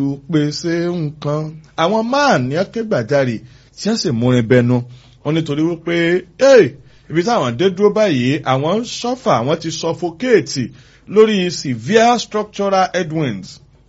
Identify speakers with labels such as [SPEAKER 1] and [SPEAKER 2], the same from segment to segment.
[SPEAKER 1] pèsè nǹkan àwọn máà ní akégbàjarè tí wọ́n sì múrin bẹnu wọn nítorí wípé ibi táwọn dé dúró báyìí àwọn ń sọ́fà àwọn ti suffocate lórí severe structural headwinds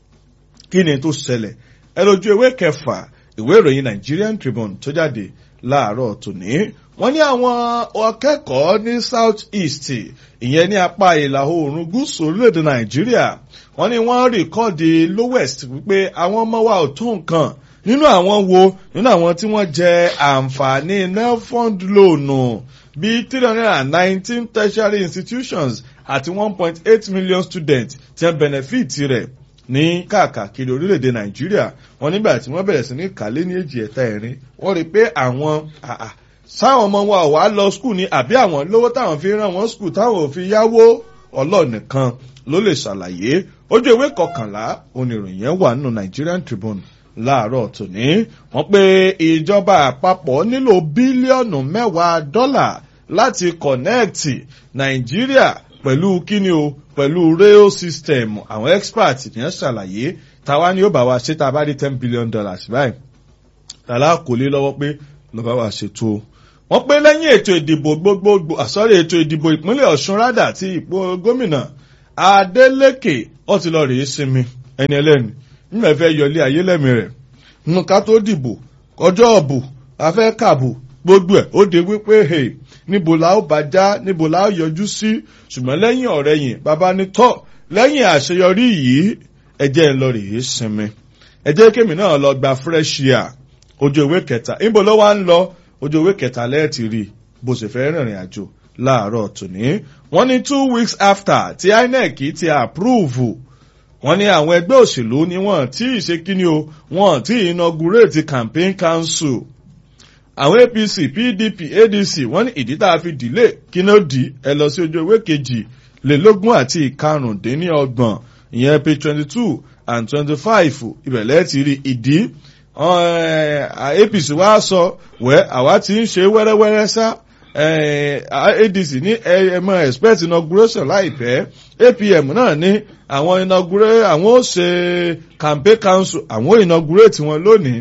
[SPEAKER 1] kí ni tó ṣẹlẹ̀ ẹ lójú ewé kẹfà ìwé ìròyìn Nigerian Tribune tó jáde láàárọ̀ tòní wọ́n ní àwọn akẹ́kọ̀ọ́ ní south east ìyẹn ní apá ìlà oòrùn gúúsù orílẹ̀-èdè Nàìjíríà wọ́n ní wọ́n rìkọ́ọ̀dì lowest wípé àwọn ọmọ wa ò tó nǹkan nínú àwọn wo nínú àwọn tí wọ́n jẹ àǹfààní nelfund loan bíi three hundred and nineteen tertiary institutions àti one point eight million students tí wọ́n benefit rẹ̀ ní káàkiri orílẹ̀-èdè nàìjíríà wọn nígbà tí wọ́n bẹ̀rẹ̀ sí ní kálé ní èjì ẹ̀ta ẹ̀rin wọ́n rí i pé àwọn sáwọn ọmọ wa ò wá lọ skul ni àbí àwọn lówó táwọn fi rán wọn skul táwọn ò fi yáwó ọlọ́ọ̀nìkan ló lè ṣàlàyé ojú ìwé kọkànlá oníròyìn yẹn wà nínú Nigerian Tribune láàárọ̀ tòní wọ́n pé ìjọba àpapọ̀ nílò bílíọ̀nù mẹ́wàá dọ́là láti kọ̀nẹ́ẹ̀tì nàìjíríà pẹ̀lú kíni o pẹ̀lú rail system àwọn expert ní ṣàlàyé táwa ni ó bá wa ṣe tá a bá rí ten billion dollars báyìí tàlá kò lé lọ́wọ́ pé ló bá wa ṣètò wọ́n pé lẹ́yìn ètò ìdìbò gbogbogbò àsọ̀rọ̀ ètò ìdìbò ìpínlẹ̀ ọ̀ṣun rádà àti ìpò gómìnà adeleke ó ti lọ rèé sinmi ẹni ẹlẹ́ni nígbà fẹ́ yọlé ayé lẹ́mí rẹ̀ nǹka tó dìbò ọjọ́ ọ̀bù afẹ́ kàbù gbogbo ẹ̀ ó de wípé hey níbo la ó bá já níbo la ó yọjú sí ṣùgbọ́n lẹ́yìn ọ̀rẹ́ yìí bàbá ní tọ́ lẹ́yìn àṣeyọrí yìí ẹjẹ́ ń lọ rèé sinmi ẹjẹ́ kémi náà lọ gba fresh air ojú ìwé kẹta níbo ló wá ń lọ ojú ìwé kẹta lẹ́ẹ̀tì rí bó ṣe fẹ́ rìnrìn àjò láàárọ̀ tòní wọ́n ní two weeks after tí INEC ti approve wọ́n ní àwọn ẹgbẹ́ òṣèlú ni wọ́n tí ì ṣe kíni o wọ́n tí ì inaugurate campaign council àwọn APC PDP ADC wọ́n ní ìdí tá a fi dìlé kíná dì ẹ lọ sí ojú ewé kejì lélógún àti ìkarùndínlọ́gbọ̀n ìyẹn page twenty two and twenty five ìbẹ̀lẹ̀ ti rí ìdí APC wá sọ wẹ́ àwa ti ń ṣe wẹ́rẹ́wẹ́rẹ́ sá ADC ní ẹmọ expect inauguration láìpẹ́ APM náà ní àwọn inaugurate àwọn ó ṣe campaign council àwọn ó inaugurate wọn lónìí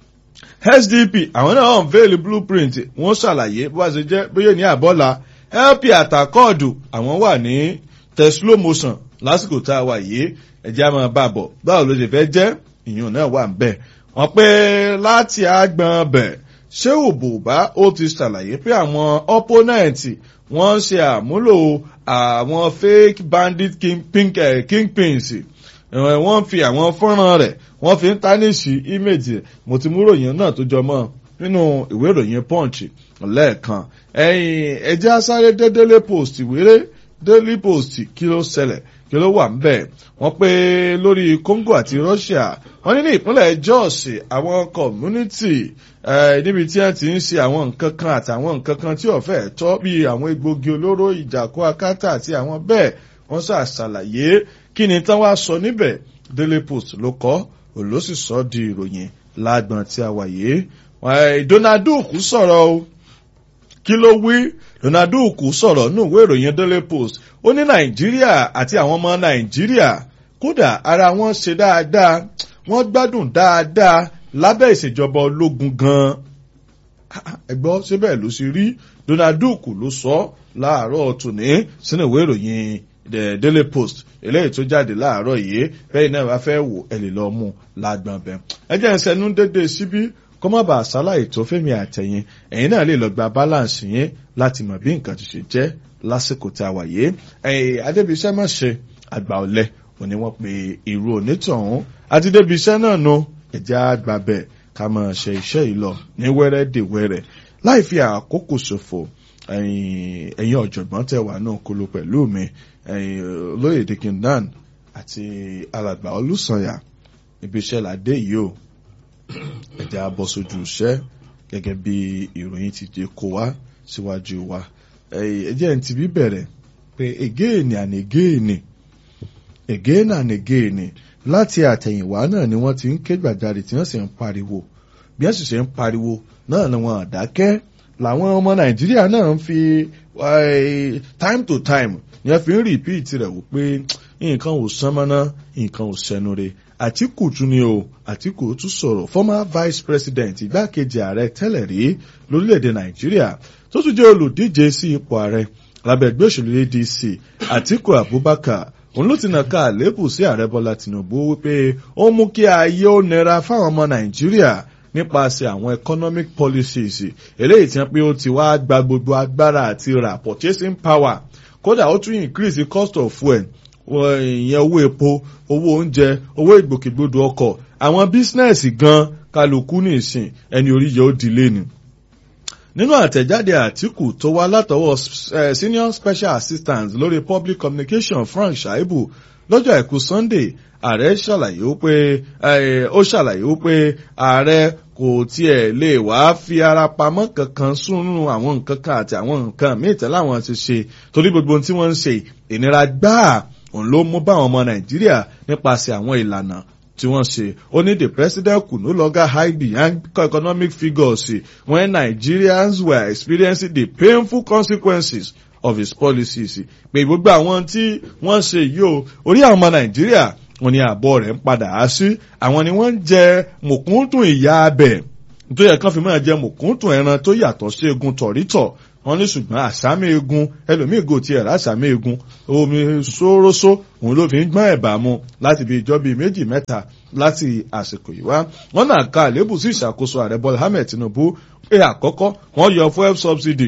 [SPEAKER 1] SDP àwọn náà unveil blueprint wọ́n ṣàlàyé bó bá ṣe jẹ́ bóyá ní àbọ́là LP àtàkọ́ọ̀dù àwọn wà ní teslo motion lásìkò tá a wà yìí ẹ̀jẹ̀ á máa bá bọ̀ báwo ló ṣe fẹ́ jẹ́ ìyún náà wà ń bẹ̀ wọ́n pé láti àgbọn bẹ̀ ṣé òbòbá ó ti ṣàlàyé pé àwọn opponent wọ́n ṣe àmúlò àwọn fake bandit kingpins wọ́n fi àwọn fọ́nrán rẹ̀ wọ́n fi ń tánìṣì ímèjì mo ti mú ròyìn náà tó jọmọ́ nínú ìwé ìròyìn punch lẹ́ẹ̀kan ẹ̀yìn ẹ̀jẹ̀ asáré dé daily post wéré daily post kí ló ṣẹlẹ̀ kí ló wà ńbẹ̀ wọ́n pé lórí Congo àti Russia wọ́n ní ní ìpínlẹ̀ Jos àwọn community níbi tí wọ́n ti ń ṣe àwọn nǹkan kan àtàwọn nǹkan kan tí ọ̀fẹ́ tọ́ bíi àwọn egbògi olóró ìjàkó akátá àti àwọn bẹ́ẹ̀ wọ́n ṣàṣàlàyé kí ni tán wá sọ níbẹ̀ Daily Post ló kọ́ òló sì sọ di ìròyìn lágbọ̀n tí a wà yìí Donald Duke sọ̀rọ̀ o kí ló wí Donald Duke sọ̀rọ̀ nínú ìwé ìròyìn Daily Post ó ní Nàìjíríà àti àwọn ọmọ Nàìjíríà kódà ara wọn ṣe dáadáa wọ́n gbádùn dáadáa lábẹ́ ìṣèjọba ológun gan-an ẹgbọ́n ṣé bẹ́ẹ̀ ló ṣe rí Donald Duke ló sọ láàárọ̀ tòní sínú ìwé ìròyìn the Daily Post eléyìí tó jáde láàárọ̀ yìí bẹ́ẹ̀ náà bá fẹ́ wò ẹ lè lọ mú lágbọ̀n bẹ́ẹ̀. ẹ jẹ́ ìṣẹ́nu dédé síbí kó má bàa ṣàlàyé tó fẹ́mi àtẹ̀yìn ẹ̀yin náà lè lọ gba balance yẹn láti mọ̀ bí nǹkan ti ṣe jẹ́ lásìkò tá a wà yìí. ẹ̀yìn adébíṣẹ́ má ṣe àgbà ọ̀lẹ òní wọ́n pe irú onítọ̀hún àti débíṣẹ́ náà nu ẹ̀jẹ̀ àgbà bẹ̀ ká máa ṣe iṣẹ́ yìí lọ ní wẹ́rẹ́ dè wẹ́rẹ́ láì fi àkókò ṣòfò ẹ̀yin ọ̀jọ̀gbọ́n tẹ̀ wá náà kolo pẹ̀lú mi olóyè dikindan àti alàgbà olùsànyà ibi iṣẹ́ làdé yìí o ẹ̀jẹ̀ abọ́ sójú iṣẹ́ gẹ́gẹ́ bí ìròyìn ti jẹ́ kó wá síwájú wa ẹ̀jẹ̀ ń ti bí bẹ̀rẹ̀ pé again and again again and again láti àtẹ̀yìnwá náà ni wọ́n ti ń ké gbàjarè tí wọ́n sì ń pariwo bí wọ́n sì ṣe ń pariwo náà ni wọ́n àdákẹ́ làwọn ọmọ nàìjíríà náà ń fi time to time ni wọ́n fi ń repeat rẹ̀ wò pé nǹkan ò sán mọ́ná nǹkan ò sẹ́nu re àtìkù tún ni o àtìkù tún sọ̀rọ̀ former vice president igbákejì ààrẹ tẹ́lẹ̀ rí lórílẹ̀‐èdè nàìjíríà tó tún jẹ́ olùdíje sí ipò ààrẹ lábẹ́ ẹgbẹ́ òṣèlú adc àtìkù abubakar òun ló ti nà ká àlébù sí ààrẹ bọ́lá tinubu wípé ó mú kí ayé ó nira fáwọn ọmọ nàìjíríà nípasẹ̀ àwọn economic policies eléyìí tí wọ́n pé ó ti wá gba gbogbo agbára àti ra purchasing power kódà ó tún increase the cost of fuel ìyẹn owó epo owó oúnjẹ owó ìgbòkègbodò ọkọ̀ àwọn bísínẹ́sì gan kálukú ní ìsìn ẹni orí yẹ ó dilé ni nínú àtẹ̀jáde àtìkù tó wá látọwọ́ senior special assistant lórí public communication frank shaibu lọ́jọ́ àìkú sunday ààrẹ ṣàlàyé wípé ó ṣàlàyé wípé ààrẹ kò tiẹ̀ lè wá fi ara pamọ́ kankan sínú àwọn nǹkan kan àti àwọn nǹkan míì tẹ́lẹ̀ àwọn ti ṣe torí gbogbo ohun tí wọ́n ń ṣe ìnira gbáà òun ló mú báwọn ọmọ nàìjíríà nípasẹ̀ àwọn ìlànà tí wọ́n ṣe ó ní the president could no longer hide behind economic figures when nigerians were experiencing the painful consequences of his policies pé gbogbo àwọn tí wọ́n ṣe yìí o orí àwọn ọmọ nàìjíríà wọn ni àbọ̀ rẹ̀ ń padà á sí àwọn ni wọ́n ń jẹ mùkúntùn ìyá abẹ tó yẹ kán fi máa jẹ mùkúntùn ẹran tó yàtọ̀ sí egun tọ̀rítọ̀ wọn ní ṣùgbọ́n àsámi egun ẹlòmíì gò tiẹ̀ rásámi egun omi sórósó òun ló fi ń gbọ́n ẹ̀bà mu láti bí ìjọ bíi méjì mẹ́ta láti àsìkò yìí wá wọn náà ka àlébù sí ìṣàkóso ààrẹ bọ́lá ahmed tinubu pé àkọ́kọ́ wọ́n yọ fuel subsidy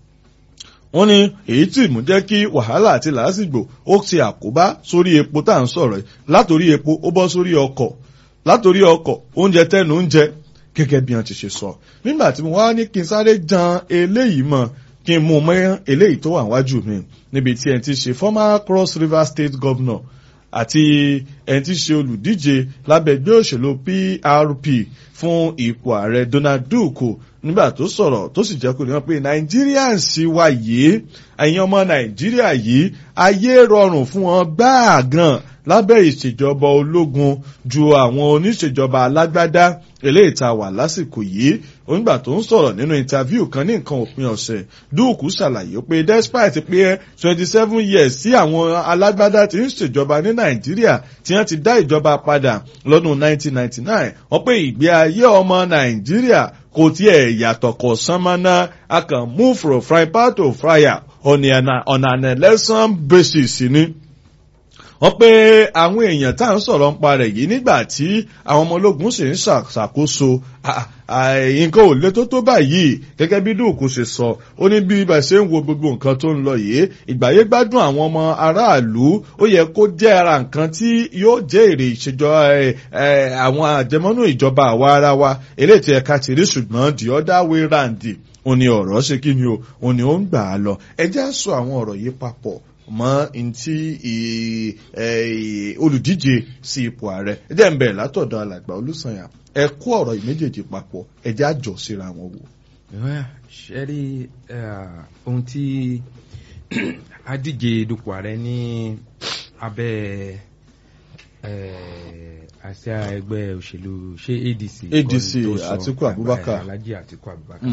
[SPEAKER 1] wọ́n ní èyí tí mú jẹ́ kí wàhálà àti làásìgbò ó ti àkóbá sórí epo tá à ń sọ̀rọ̀ yìí látòrí epo ó bọ́ sórí ọkọ̀ látòrí ọkọ̀ oúnjẹ tẹ́nu oúnjẹ gẹ́gẹ́ bí wọ́n ti ṣe sọ nígbà tí mo wá ní kí n sáré jan eléyìí mọ́ kí n mú mọ́ eléyìí tó wà wájú mi níbi tí ẹni tí ṣe former cross river state governor àti ẹni tí ṣe olùdíje lábẹ́ ẹgbẹ́ òṣèlú prp fún ipò ààrẹ donald duke nígbà tó sọ̀rọ̀ tó sì jẹ́ kó ní wọ́n pé nigerians wà yìí ẹ̀yin ọmọ nàìjíríà yìí ayé rọrùn fún wọn gbáà gan lábẹ́ ìṣèjọba ológun ju àwọn oníṣèjọba alágbádá eléyìí tá a wà lásìkò yìí onígbà tó ń sọ̀rọ̀ nínú interview kan ní nǹkan òpin ọ̀sẹ̀ dúùkù ṣàlàyé pé despite pé twenty seven years tí àwọn alágbádá ti ń ṣèjọba ní nàìjíríà tí wọ́n ti dá ìjọba padà lọ́dún nineteen ninety nine wọ́n pé ìgbé ayé ọmọ nàìjíríà kò tiẹ̀ yàtọ̀ kọ̀ sánmọ́ná a kàn move from frying pan to fryer on an, on an election basis ni wọ́n pé àwọn èèyàn tá à ń sọ̀rọ̀ ń parẹ̀ yìí nígbà tí àwọn ọmọ ológun sì ń ṣàkóso nǹkan ò lé tó tó báyìí gẹ́gẹ́ bí dùkú ṣe sọ ó ní bí ibà ṣe ń wo gbogbo nǹkan tó ń lọ yìí ìgbàyé gbádùn àwọn ọmọ aráàlú ó yẹ kó jẹ́ ara nǹkan tí yóò jẹ́ èrè ìṣèjọba àwọn àjẹmọ́nú ìjọba àwa ara wa eléyìí tí ẹ̀ka ti rí ṣùgbọ́n the other way round òun ni ọ̀rọ̀ ṣe kí ni o òun ni ó ń gbà á lọ ẹ jẹ́ sọ àwọn ọ̀rọ̀ yìí papọ̀ mọ ntí olùdíje sí ipò ààrẹ ẹ jẹ́ ń bẹ̀rẹ̀ látọ̀dọ̀ alàgbà olùsànyà ẹ kó ọ̀rọ̀ yìí méjèèjì papọ̀ ẹ jẹ́ àjọ síra wọn wò.
[SPEAKER 2] ṣe rí ohun tí adíje dupò ààrẹ ní abẹ́ àṣà ẹgbẹ́ òṣèlú ṣé adc
[SPEAKER 1] adc atiku abubakar
[SPEAKER 2] alhaji atiku abubakar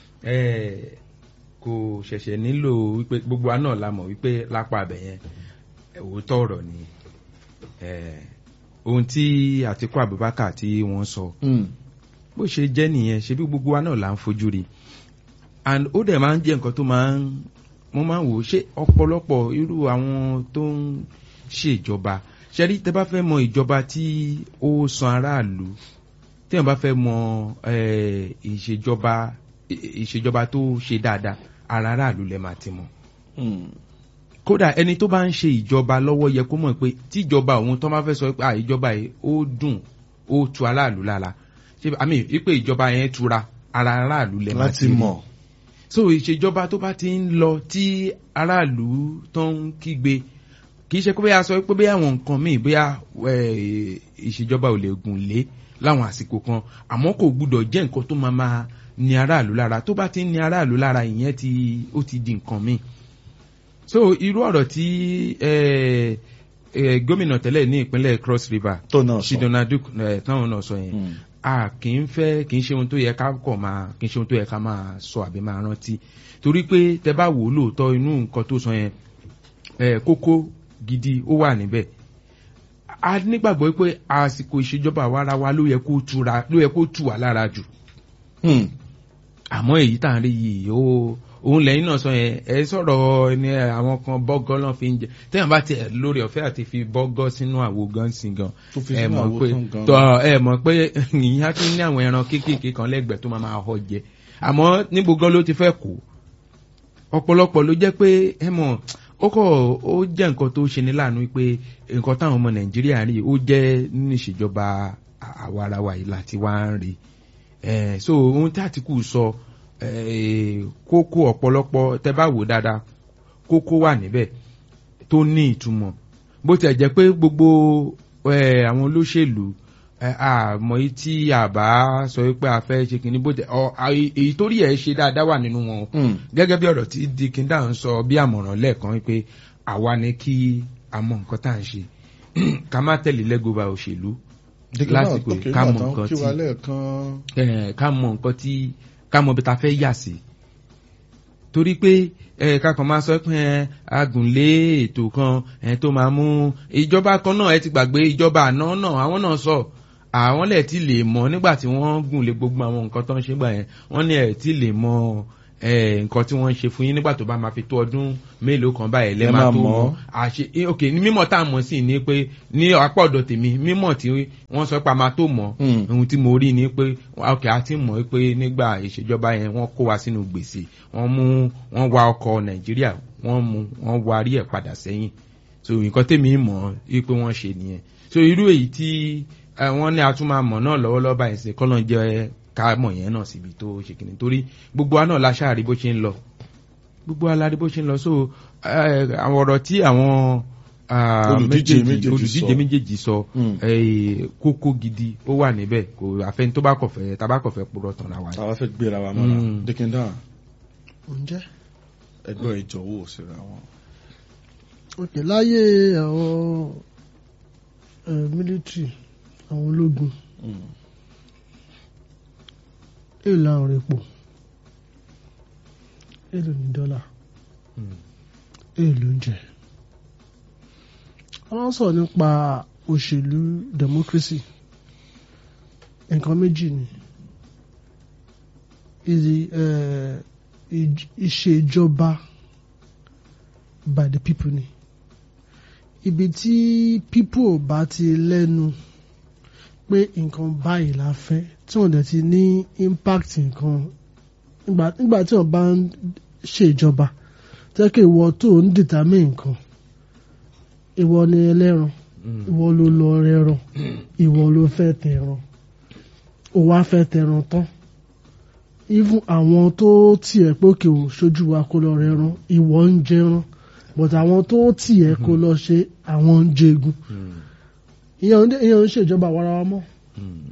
[SPEAKER 2] kò ṣẹ̀ṣẹ̀ nílò wípé gbogbo wa náà la mọ̀ wípé lápá abẹ yẹn òótọ́ ọ̀rọ̀ ni ohun tí àtikú abubakar tí wọ́n sọ bó ṣe jẹ́ nìyẹn ṣe bí gbogbo wa náà là ń fojú rí and ó dẹ̀ máa ń jẹ́ nǹkan tó máa ń mo máa ń wò ó ṣé ọ̀pọ̀lọpọ̀ irú àwọn tó ń ṣèjọba ṣẹ́rí tẹ́ bá fẹ́ mọ ìjọba tí ó san aráàlú tí wọ́n bá fẹ́ mọ ìṣèjọba ìṣèjọba tó ṣe dáadáa ara aráàlú lẹ máa ti mọ. kódà ẹni tó bá ń ṣe ìjọba lọ́wọ́ yẹ kó mọ̀ pé tíjọba òun tó máa fẹ́ sọ pé ìjọba yìí ó dùn ó tu aráàlú lára ṣé àmì wípé ìjọba yẹn tura ara aráàlú lẹ máa ti
[SPEAKER 1] mọ̀.
[SPEAKER 2] so ìṣèjọba tó bá ti ń lọ tí aráàlú tó ń kígbe kì í ṣe pé bóyá sọ pé bóyá àwọn nǹkan míì bóyá ìṣèjọba ò lè gùn lé láwọn àsìkò kan àmọ́ kò gbúdọ̀ jẹ́ nǹkan tó máa máa ní aráàlú lára tó bá ti ń ní aráàlú lára ìyẹn ti ó ti di nǹkan míì so irú ọ̀rọ̀ tí gómìnà tẹ́lẹ̀ ní ìpínlẹ̀ cross river shidona duke táwọn náà sọ yẹn a kì í fẹ́ kì í ṣe ohun tó yẹ ká kọ̀ máa kì í ṣe ohun tó yẹ ká máa sọ àbí máa rántí torí pé tẹ bá wò ó lóòótọ́ inú nǹkan tó sọ yẹn kókó gidi ó wà níbẹ̀ a nígbàgbọ́ pé àsìkò ìṣèjọba àwa ara wa ló yẹ kó tura ló yẹ kó tù wá lára jù
[SPEAKER 1] Hmm.
[SPEAKER 2] àmọ́ èyí tá à ń rí yìí ó òun lẹ́yìn náà sọ yẹn ẹ sọ̀rọ̀ ní àwọn kan bọ́gọ́ náà fi ń jẹ téèyàn bá tiẹ̀ lórí ọ̀fẹ́ àti fi bọ́gọ́ sínú àwo gan sí gan
[SPEAKER 1] tó fi
[SPEAKER 2] ẹ
[SPEAKER 1] sínú
[SPEAKER 2] mọ̀
[SPEAKER 1] àwo
[SPEAKER 2] pé
[SPEAKER 1] tán gan.
[SPEAKER 2] tọ́ ẹ mọ̀ pé ìyá tún ní àwọn ẹran kéékèèké kan lẹ́gbẹ̀ẹ́ tó máa máa họ jẹ àmọ́ níbo gan ló ti fẹ́ kó ọ̀pọ̀lọpọ̀ ló jẹ́ pé ẹ mọ̀ ó kọ̀ ó jẹ́ nǹkan tó ṣe ní láàánú pé nǹkan táwọn ọmọ nàìjíríà rí ó jẹ́ nínú ìṣèjọba àwarawa yìí láti wá ń rí Eh, so ohun tí àtìkù sọ eh, kókó ọ̀pọ̀lọpọ̀ tẹ́ bá wò dáadáa kókó wà níbẹ̀ tó ní ìtumọ̀ bó tiẹ̀ jẹ́ pé gbogbo eh, àwọn olóṣèlú eh, àmọ́ yìí tí àbá sọ pé a fẹ́ ṣe kìíní bó tẹ̀ ọ à- èyí tó rí ẹ̀ ṣe dáadáa wà nínú wọn o
[SPEAKER 1] Hmm.
[SPEAKER 2] gẹ́gẹ́ bí ọ̀rọ̀ tí dikínda ń sọ bí àmọ̀ràn lẹ́ẹ̀kan pé àwa ni kí a mọ nǹkan tá à ń ṣe ká má tẹ̀lé lẹ́gọ̀ọ́ba òṣèlú
[SPEAKER 1] Dìgbà náà
[SPEAKER 2] lásìkò
[SPEAKER 1] tó
[SPEAKER 2] yìí
[SPEAKER 1] kí
[SPEAKER 2] ká
[SPEAKER 1] wà
[SPEAKER 2] mọ
[SPEAKER 1] tán
[SPEAKER 2] nǹkan
[SPEAKER 1] kí
[SPEAKER 2] tí
[SPEAKER 1] wà lẹ́ẹ̀kan.
[SPEAKER 2] eh, ká mọ nǹkan tí ká mọ bí ta fẹ́ yà sí torí pé eh, ká kàn máa sọ pé eh, agùnlé ètò kan eh, tó máa mú ìjọba kan náà ẹ ti gbàgbé ìjọba àná náà àwọn náà sọ àwọn lẹ̀ ti lè mọ nígbà tí wọ́n gùn lé gbogbo àwọn nǹkan tó ń ṣe gbà yẹn wọ́n ní ẹ̀ ti lè mọ eh, nǹkan tí wọ́n ń ṣe fún yín nígbà tó bá máa fi tó ọdún mélòó kan báyìí lẹ́
[SPEAKER 1] Ẹ
[SPEAKER 2] máa
[SPEAKER 1] máa
[SPEAKER 2] tó
[SPEAKER 1] mọ̀.
[SPEAKER 2] mọ̀ àṣe eh, ok ní mímọ̀ tá a mọ̀ sí ni pé ní apá ọ̀dọ̀ tèmi mímọ̀ tí wọ́n sọ pé a máa tó mọ̀
[SPEAKER 1] Hmm.
[SPEAKER 2] ohun tí mo rí ni pé ok a ti mọ̀ pé nígbà ìṣèjọba yẹn wọ́n kó wa sínú gbèsè wọ́n mú wọ́n wa ọkọ̀ nàìjíríà wọ́n mú wọ́n warí ẹ̀ padà sẹ́yìn so nǹkan tèmi mọ̀ ẹ́ pé wọ́n ṣe nìyẹn so irú èyí tí eh, wọ́n ní a tún máa mọ̀ náà lọ́wọ́lọ́wọ́ báyìí sí kọ́nà jẹ́ ká mọ̀ yẹn náà síbi tó ṣe kìnnì torí gbogbo wa náà la ṣáà rí bó ṣe ń lọ gbogbo wa la rí bó ṣe ń lọ so eh, àwọn ọ̀rọ̀ tí àwọn ah,
[SPEAKER 1] Olùdíje
[SPEAKER 2] méjèèjì-
[SPEAKER 1] méjèèjì
[SPEAKER 2] olùdíje
[SPEAKER 1] sọ.
[SPEAKER 2] méjèèjì sọ
[SPEAKER 1] Hmm.
[SPEAKER 2] eh, kókó gidi ó wà níbẹ̀ kò àfẹn tó bá kọ̀fẹ́ tá bá kọ̀fẹ́ purọ́ tán ra wa.
[SPEAKER 1] àwa fẹ́ gbéra wa mọ́ra
[SPEAKER 2] Hmm.
[SPEAKER 1] dìkìndà
[SPEAKER 3] ǹjẹ́
[SPEAKER 1] ẹgbẹ́ ìjọwọ́ òsèré àwọn.
[SPEAKER 3] òkè láyé àwọn eh, military àwọn ológun
[SPEAKER 1] Hmm.
[SPEAKER 3] èèlò àwọn epo èèlò ní dọ́là
[SPEAKER 2] Hmm.
[SPEAKER 3] èèlò oúnjẹ wọ́n sọ̀rọ̀ nípa òṣèlú democracy nǹkan méjì ni ìdí eh, ìj- ìṣèjọba by the people ni ibi tí people ò bá ti lẹ́nu pé nǹkan báyìí la fẹ́ tí wọ́n dẹ̀ ti ní impact nǹkan nígbà nígbà tí wọ́n bá ń ṣèjọba tẹ́ kí ìwọ tó ń determine nǹkan ìwọ ni ẹlẹ́ran
[SPEAKER 2] Hmm.
[SPEAKER 3] ìwọ ló lọ rẹran ìwọ ló fẹ́ tẹran ó wá fẹ́ tẹran tán even àwọn tó tiẹ̀ pé òkè ò ṣojú wa kó lọ rẹran ìwọ ń jẹran but àwọn tó tiẹ̀ kó lọ ṣe àwọn ń jẹgun
[SPEAKER 2] Hmm.
[SPEAKER 3] ìyẹn ò ń ìyẹn ò ń ṣèjọba àwarawa mọ́
[SPEAKER 2] Hmm.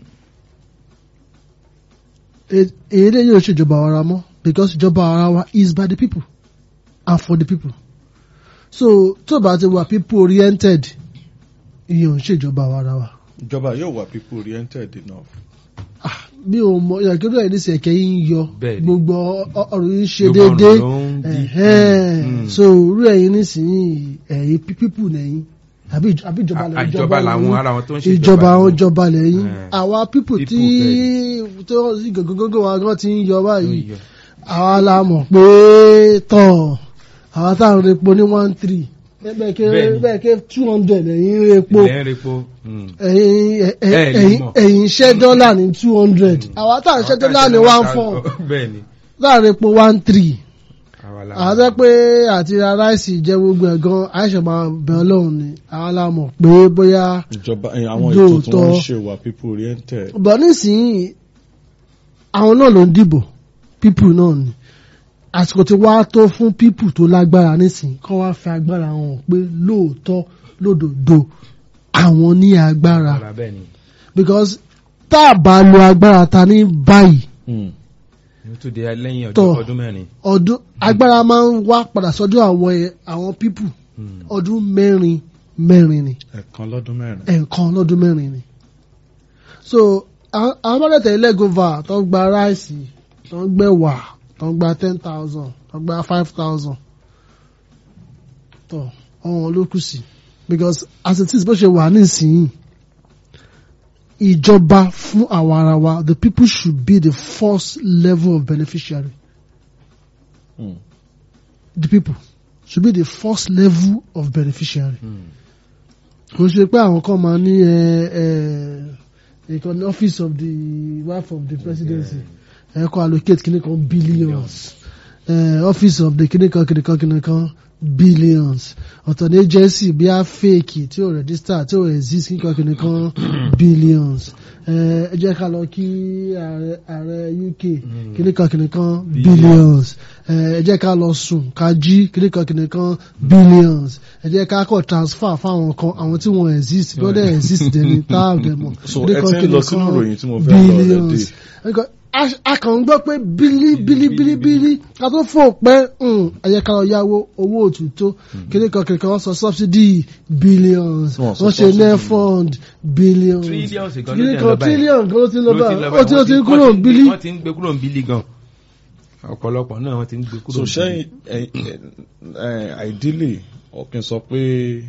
[SPEAKER 3] E- èyí lè yóò ṣèjọba àwarawa mọ́ because ìjọba àwarawa is by the people and for the people so tó bá ti wà people oriented ìyẹn ò ń ṣèjọba àwarawa.
[SPEAKER 1] ìjọba yóò wà people oriented enough.
[SPEAKER 3] bí o mọ ìyàkérò ẹ̀ nísìnyí ẹ̀kẹ́ yìí ń yọ
[SPEAKER 2] Bẹ́ẹ̀ni.
[SPEAKER 3] gbogbo ọ- ọ̀rọ̀ yìí ń ṣe
[SPEAKER 2] Gbogbo ọ̀rọ̀
[SPEAKER 3] déédéé
[SPEAKER 2] ló ń di.
[SPEAKER 3] ẹ̀hẹ́n.
[SPEAKER 2] Mm, mm.
[SPEAKER 3] so irú ẹ̀yin nísìnyí ẹ̀yin pípù lẹ́yìn àbí ìj- àbí ìjọba
[SPEAKER 2] À-
[SPEAKER 3] lẹ́yìn
[SPEAKER 2] àjọba làwọn ara wọn tó ń ṣe
[SPEAKER 3] ìjọba àwọn ìjọba lẹ́yìn
[SPEAKER 2] Eh.
[SPEAKER 3] àwa pípù tí
[SPEAKER 2] People
[SPEAKER 3] tó sì gògógógó wa gan ti ń yọ báyìí
[SPEAKER 2] Yọ.
[SPEAKER 3] àwa la mọ̀ pé tọ̀ àwa táwọn repo ní one three bẹ́ẹ̀ ké
[SPEAKER 2] Bẹ́ẹ̀ni.
[SPEAKER 3] bẹ́ẹ̀ ké two hundred ẹ̀yin repo
[SPEAKER 2] ilẹ̀ ń repo. Hmm.
[SPEAKER 3] ẹ̀yin ẹ̀- ẹ̀-
[SPEAKER 2] Ẹ lè
[SPEAKER 3] ẹ̀yin
[SPEAKER 2] mọ̀.
[SPEAKER 3] ẹ̀yin ṣẹ́ dọ́là ní two hundred àwa táwọn ṣẹ́ dọ́là ní one four
[SPEAKER 2] bẹ́ẹ̀ni.
[SPEAKER 3] láàrin epo one three
[SPEAKER 2] àwa la-
[SPEAKER 3] àwọn tó pé àti ra ráìsì jẹ gbogbo ẹ̀ gan àìsàn máa bẹ ọlọ́run ni àwọn la mọ̀ pé bóyá
[SPEAKER 1] ìjọba eh, àwọn ètò tí
[SPEAKER 3] Lóòótọ́.
[SPEAKER 1] wọ́n ń ṣe wà people oriented.
[SPEAKER 3] bọ̀ nísìnyí àwọn náà ló ń dìbò pípù náà ni àsìkò tí wàá tó fún pípù tó lágbára nísìnyí kọ́ wá fi agbára hàn pé lóòótọ́ lódòdó àwọn ní agbára
[SPEAKER 2] Ara bẹ́ẹ̀ni.
[SPEAKER 3] because tá a bá lo agbára ta ní báyìí
[SPEAKER 1] Hmm.
[SPEAKER 2] Ó tún di lẹ́yìn ọjọ́
[SPEAKER 3] Tọ́.
[SPEAKER 2] ọdún mẹ́rin.
[SPEAKER 3] ọdún agbára máa ń wá padà sọ́dọ̀ àwọn ẹ̀- àwọn pípù
[SPEAKER 2] Hmm.
[SPEAKER 3] ọdún mẹ́rin mẹ́rin ni
[SPEAKER 1] ẹ̀kan lọ́dún mẹ́rin.
[SPEAKER 3] ẹ̀ẹ̀kan lọ́dún mẹ́rin ni. so àwọn àwọn mọ́lẹ̀tẹ̀ ilégova tó ń gba ráìsì tó ń gbẹ̀wà tó ń gba ten thousand tó ń gba five thousand tó ọ̀hún ló kù sí because as it is bó ṣe wà nísìnyí ìjọba fún àwa ara wa the people should be the first level of beneficiary
[SPEAKER 1] Mm.
[SPEAKER 3] the people should be the first level of beneficiary kò ṣe pé àwọn kan máa ní ẹ ẹ ìkànnì office of the wife of the presidency ẹ kọ́ allocate kìnnì kan billions ẹ office of the kìnnì kan kìnnì kan kìnnì kan billions ọ̀tọ̀ ní agency bí a fake tí ó register tí ó exist kìnnì kan kìnnì kan billions ẹ ẹ jẹ́ ká lọ kí ààrẹ ààrẹ UK kìnnì kan kìnnì kan billions ẹ ẹ jẹ́ ká lọ sùn ká jí kìnnì kan kìnnì kan billions ẹ jẹ́ ká kọ̀ transfer fáwọn kan àwọn tí wọ́n exist bí wọ́n dẹ̀ exist dẹ̀ ní táà dẹ̀ mọ̀
[SPEAKER 1] So,
[SPEAKER 3] kìnnì
[SPEAKER 1] ẹ
[SPEAKER 3] kan
[SPEAKER 1] ti ń
[SPEAKER 3] kìnnì
[SPEAKER 1] lọ sínú
[SPEAKER 3] kan
[SPEAKER 1] ìròyìn tí mo fẹ́ lọ
[SPEAKER 3] billions
[SPEAKER 1] already.
[SPEAKER 3] Nǹkan- a a kàn ń gbọ́ pé bílí bílí bílí bílí ká tó fò pẹ́ ẹ̀yẹ ká lọ yáwó owó òtútó kíní kan kíní kan wọ́n sọ subsidy billions
[SPEAKER 1] Wọ́n sọ
[SPEAKER 3] wọ́n ṣe
[SPEAKER 1] subsidy.
[SPEAKER 3] nefund billions
[SPEAKER 2] Trillions kan ló
[SPEAKER 3] kíní
[SPEAKER 2] ti ń
[SPEAKER 3] kan
[SPEAKER 2] lọ báyìí.
[SPEAKER 3] trillion kan ló ti ń lọ
[SPEAKER 2] ló ti
[SPEAKER 3] báyìí
[SPEAKER 2] lọ
[SPEAKER 3] ó ti ó ti ń
[SPEAKER 2] wọ́n
[SPEAKER 3] kúrò
[SPEAKER 2] wọ́n ti-
[SPEAKER 3] bílí.
[SPEAKER 2] wọ́n ti ń gbé kúrò ń bílí gan ọ̀pọ̀lọpọ̀ náà wọ́n ti ń gbé kúrò
[SPEAKER 1] so
[SPEAKER 2] ń
[SPEAKER 1] ṣẹ́yìn
[SPEAKER 2] bílí.
[SPEAKER 1] ẹ- ẹ- ẹ, ideally ọ̀kìn sọ pé